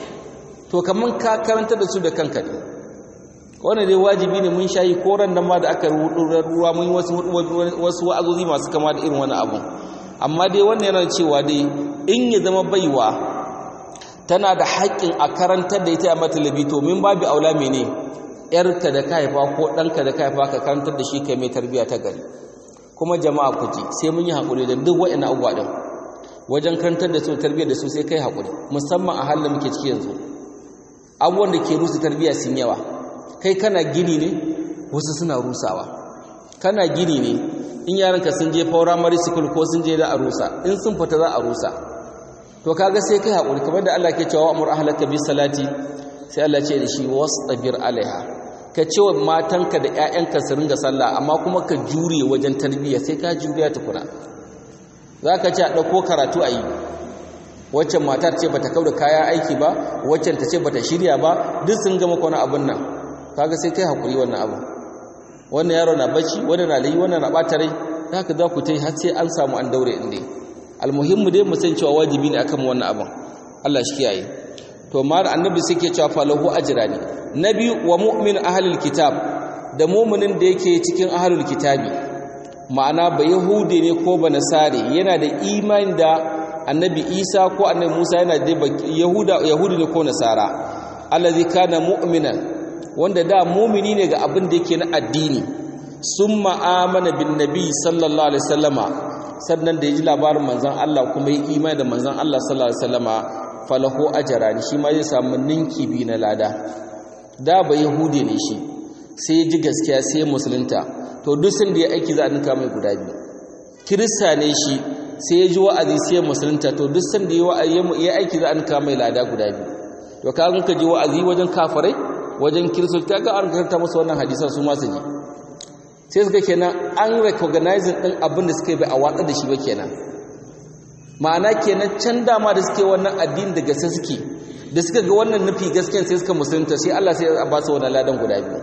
to kaman ka karanta da su da kanka ne wannan dai wajibi ne mun shayi koran da ma da aka ruwa mun yi wasu wasu wa'azozi masu kama da irin wani abu amma dai wannan yana cewa dai in ya zama baiwa tana da haƙƙin a karantar da ita a matalabi to min babu aula mene yarka da ka haifa ko ɗanka da ka haifa ka karantar da shi kai mai tarbiyya ta gari kuma jama'a ku ji sai mun yi haƙuri da duk wa'ina abubuwa ɗin wajen karantar da su tarbiyyar da su sai kai haƙuri musamman a halin muke ciki yanzu abubuwan da ke rusa tarbiyya sun yawa kai kana gini ne wasu suna rusawa kana gini ne in yaranka sun je primary school ko sun je da a rusa in sun fita za a rusa to kaga sai kai haƙuri kamar da Allah ke cewa amur ahlaka bis salati sai Allah ce da shi wastabir alaiha ka ce wa matanka da ƴaƴanka su ringa sallah amma kuma ka jure wajen tarbiyya sai ka juriya tukuna zaka ce a dauko karatu a yi waccan matar ce bata kauda kaya aiki ba waccan ta ce bata shirya ba duk sun gama kwana abun nan kaga sai kai hakuri wannan abu wannan yaro na bacci wannan na layi wannan na bata rai haka za ku tai har sai an samu an daure inda almuhimmu dai mu san cewa wajibi ne akan wannan abun Allah shi kiyaye to mar annabi sai ke cewa falahu ajrani nabi wa mu'min ahlul kitab da mu'minin da yake cikin ahlul kitabi ma'ana ba yahudi ne ko ba nasari yana da imani da annabi isa ko annabi musa yana da yahuda yahudi ne ko nasara allazi kana mu'minan wanda da mumini ne ga abin da yake na addini sun ma'amana bin nabi sallallahu alaihi wasallama sannan da ya ji labarin manzan Allah kuma ya imani da manzan Allah sallallahu alaihi wasallama falahu ajrani shi ma zai samu ninki bi na lada da ba yahudi ne shi sai ya ji gaskiya sai musulunta to duk sun da ya aiki za a ninka mai guda biyu kirista ne shi sai ya ji wa'azi sai musulunta to duk sun da ya aiki za a ninka mai lada guda biyu to ka ka ji wa'azi wajen kafirai wajen kiristoci ta ga an karanta musu wannan hadisan su masu ji sai suka kenan an recognizing din abin da suka yi bai a watsar da shi ba kenan ma'ana kenan can dama da suke wannan addini da gaske suke da suka ga wannan nufi gaskiyan sai suka musulunta sai Allah sai ya ba su wannan ladan guda biyu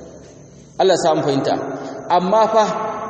Allah samu fahimta amma fa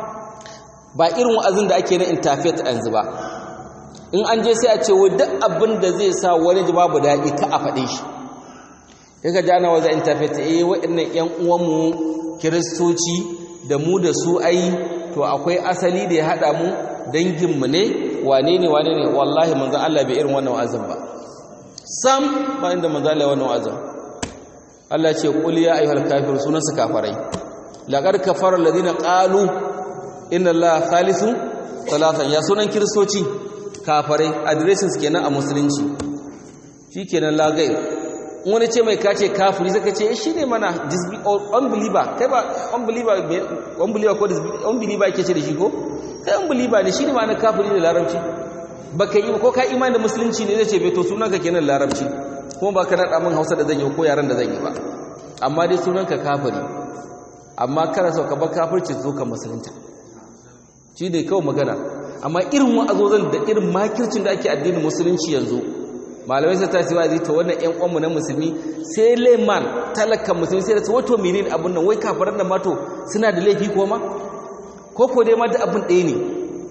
ba irin wa'azin da ake na interfaith yanzu ba in an je sai a ce wa duk abin da zai sa wani ji babu daɗi ka a faɗe shi kaga jana wa za interfaith eh waɗannan ƴan uwanmu kiristoci da mu da su ai to akwai asali da ya haɗa mu danginmu ne wane ne wane ne wallahi manzon Allah bai irin wannan wa'azin ba sam ba inda manzon Allah wannan wa'azin Allah ce qul ya ayyuhal kafirun sunan su kafarai laqad kafara alladhina qalu inna allaha thalithu thalathan ya sunan kiristoci kafarai adireshin su kenan a musulunci shikenan lagai wani ce mai kace kafiri zaka ce shi ne mana unbeliever kai ba unbeliever unbeliever ko unbeliever yake ce da shi ko kai unbeliever ne shi ne ma'ana kafiri da larabci baka yi ko ka imani da musulunci ne zai ce bai to sunanka kenan larabci kuma ba ka naɗa min hausa da zan yi ko yaran da zan yi ba amma dai sunanka kafiri amma kana so ka bar kafirci zo ka musulunta shi ne kawai magana amma irin wa'azozan da irin makircin da ake addinin musulunci yanzu malamai sai ta ce wa'azi to wannan ƴan uwanmu na musulmi sai leman talakan musulmi sai da su wato menene abun nan wai kafaran da mato suna da laifi ko ma ko ko dai ma da abun ɗaya ne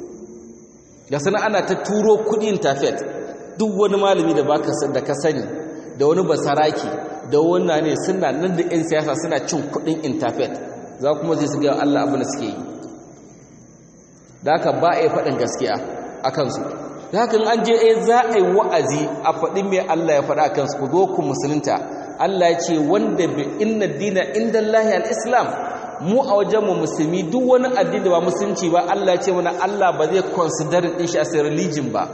ga sana ana ta turo kuɗi intafet duk wani malami da baka san da ka sani da wani basaraki da wannan ne suna nan da 'yan siyasa suna cin kuɗin intafet za kuma zai su ga Allah abin da suke yi da haka ba a yi faɗin gaskiya a kansu da haka an je eh za a yi wa'azi a faɗin mai Allah ya faɗa a kansu ku zo ku musulunta Allah ya ce wanda bi inna dina inda Allah al-islam mu a wajenmu musulmi duk wani addini ba musulunci ba Allah ya ce mana Allah ba zai consider din shi as a religion ba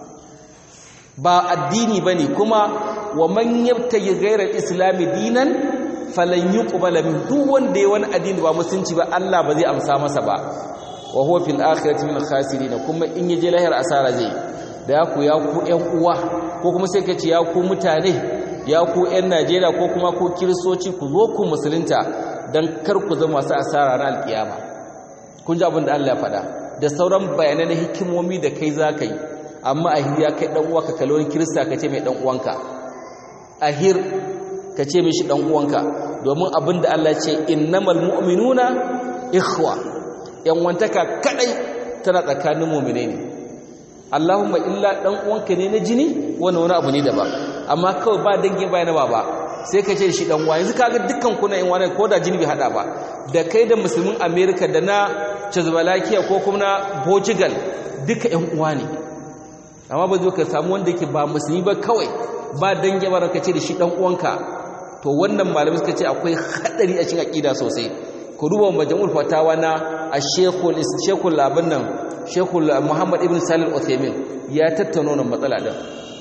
ba addini bane kuma wa man yabtayi ghayra al-islam dinan falan yuqbala min duk wanda ya wani addini ba musulunci ba Allah ba zai amsa masa ba wa huwa fil akhirati min khasirin kuma in yaje lahir asara zai da ku ya ku ƴan uwa ko kuma sai kace ya ku mutane ya ku ƴan Najeriya ko kuma ku kiristoci ku zo ku musulunta dan kar ku zama masu asara ran alkiyama kun ji abin da Allah ya faɗa da sauran bayanai na hikimomi da kai zaka yi amma ahir ya kai dan uwa ka kalli kirista ka ce mai dan uwanka ahir ka ce mishi dan uwanka domin abin da Allah ya ce innamal mu'minuna ikhwa yan wantaka kadai tana tsakanin mu'mine ne Allahumma illa dan uwanka ne na jini wannan wani abu ne daban amma kawai ba dangi ba na baba sai ka ce shi dan uwa yanzu kaga dukkan ku na yan wani ko da jini bai hada ba da kai da musulmin America da na Czechoslovakia ko kuma na Portugal duka yan uwa ne amma ba zo ka samu wanda yake ba musulmi ba kawai ba dangi ba ka ce da shi dan uwanka to wannan malamai suka ce akwai hadari a cikin aqida sosai ku duba majmu'ul fatawa na ash-shaykhul shaykhul labin nan shaykhul muhammad ibn salih al-uthaymin ya tattauna wannan matsala din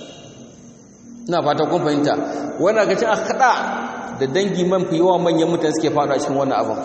ina fata kun fahimta wannan ga cin akada da dangi man fi yawa manyan mutane suke fada cikin wannan abun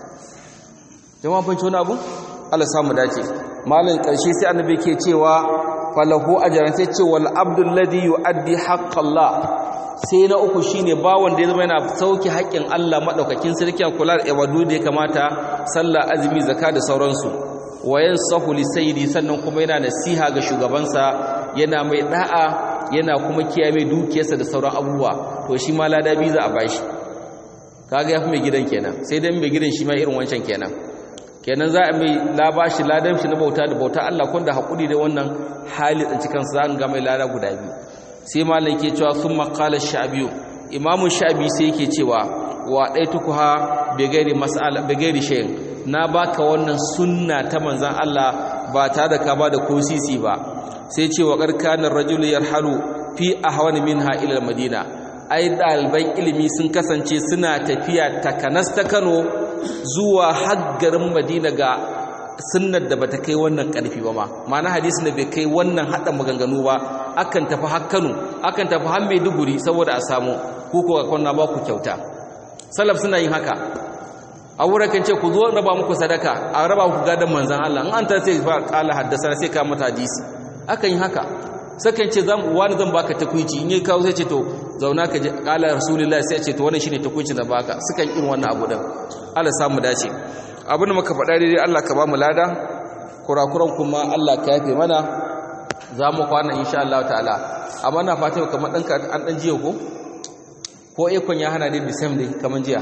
jama'a fahimci wannan abun Allah samu dace malam karshe sai annabi ke cewa falahu ajran sai ce wal abdul ladhi yuaddi haqqallah sai na uku shine bawon da ya zama yana sauki haƙƙin Allah madaukakin sarki a kula da ibadu da ya kamata sallah azumi zakka da sauransu wayan sahu li sayyidi sannan kuma yana nasiha ga shugabansa yana mai da'a yana kuma kiyaye mai dukiyarsa da sauran abubuwa to shi ma lada bi za a bashi kaga yafi mai gidan kenan sai dai mai gidan shi ma irin wancan kenan kenan za a mai labashi ladan shi na bauta da bauta Allah kun da hakuri da wannan hali tsinci kansa za ga mai lada guda biyu sai malam ke cewa sun makalar sha'abiyu imamun sha'abi sai yake cewa wa ɗaitukuha begari mas'ala begari shayin na baka wannan sunna ta manzan Allah ba tare da ka ba da ko sisi ba sai ce wa karkanin rajul yarhalu fi ahwan minha ila madina ai ɗaliban ilimi sun kasance suna tafiya takanas ta Kano zuwa haggarin Madina ga sunnar da bata kai wannan karfi ba ma ma'ana hadisin da bai kai wannan hada maganganu ba akan tafi har Kano akan tafi har Maiduguri saboda a samu ku ko kwanna ba ku kyauta salaf suna yin haka a wurin kan ce ku zo raba muku sadaka a raba muku gadan manzon Allah in an ta sai fa qala haddasa sai ka mata hadisi akan yi haka sakan ce zan wani zan baka takuici in yi kawo sai ce to zauna ka ji qala rasulullahi sai ce to wannan shine takuicin da baka sukan irin wannan abu din Allah samu dace abin da muka faɗa daidai Allah ka ba mu lada kurakuran kuma Allah ka yafe mana za mu kwana insha Allah ta'ala amma na fata kamar ɗanka an ɗan jiya ko ko ikon ya hana ne the same day kamar jiya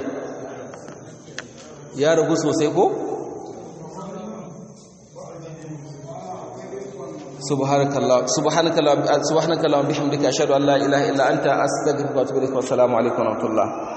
ya ragu sosai ko subhanakallah subhanakallah subhanakallah bihamdika ashhadu an la ilaha illa anta astaghfiruka wa atubu ilaik wa assalamu alaikum wa rahmatullah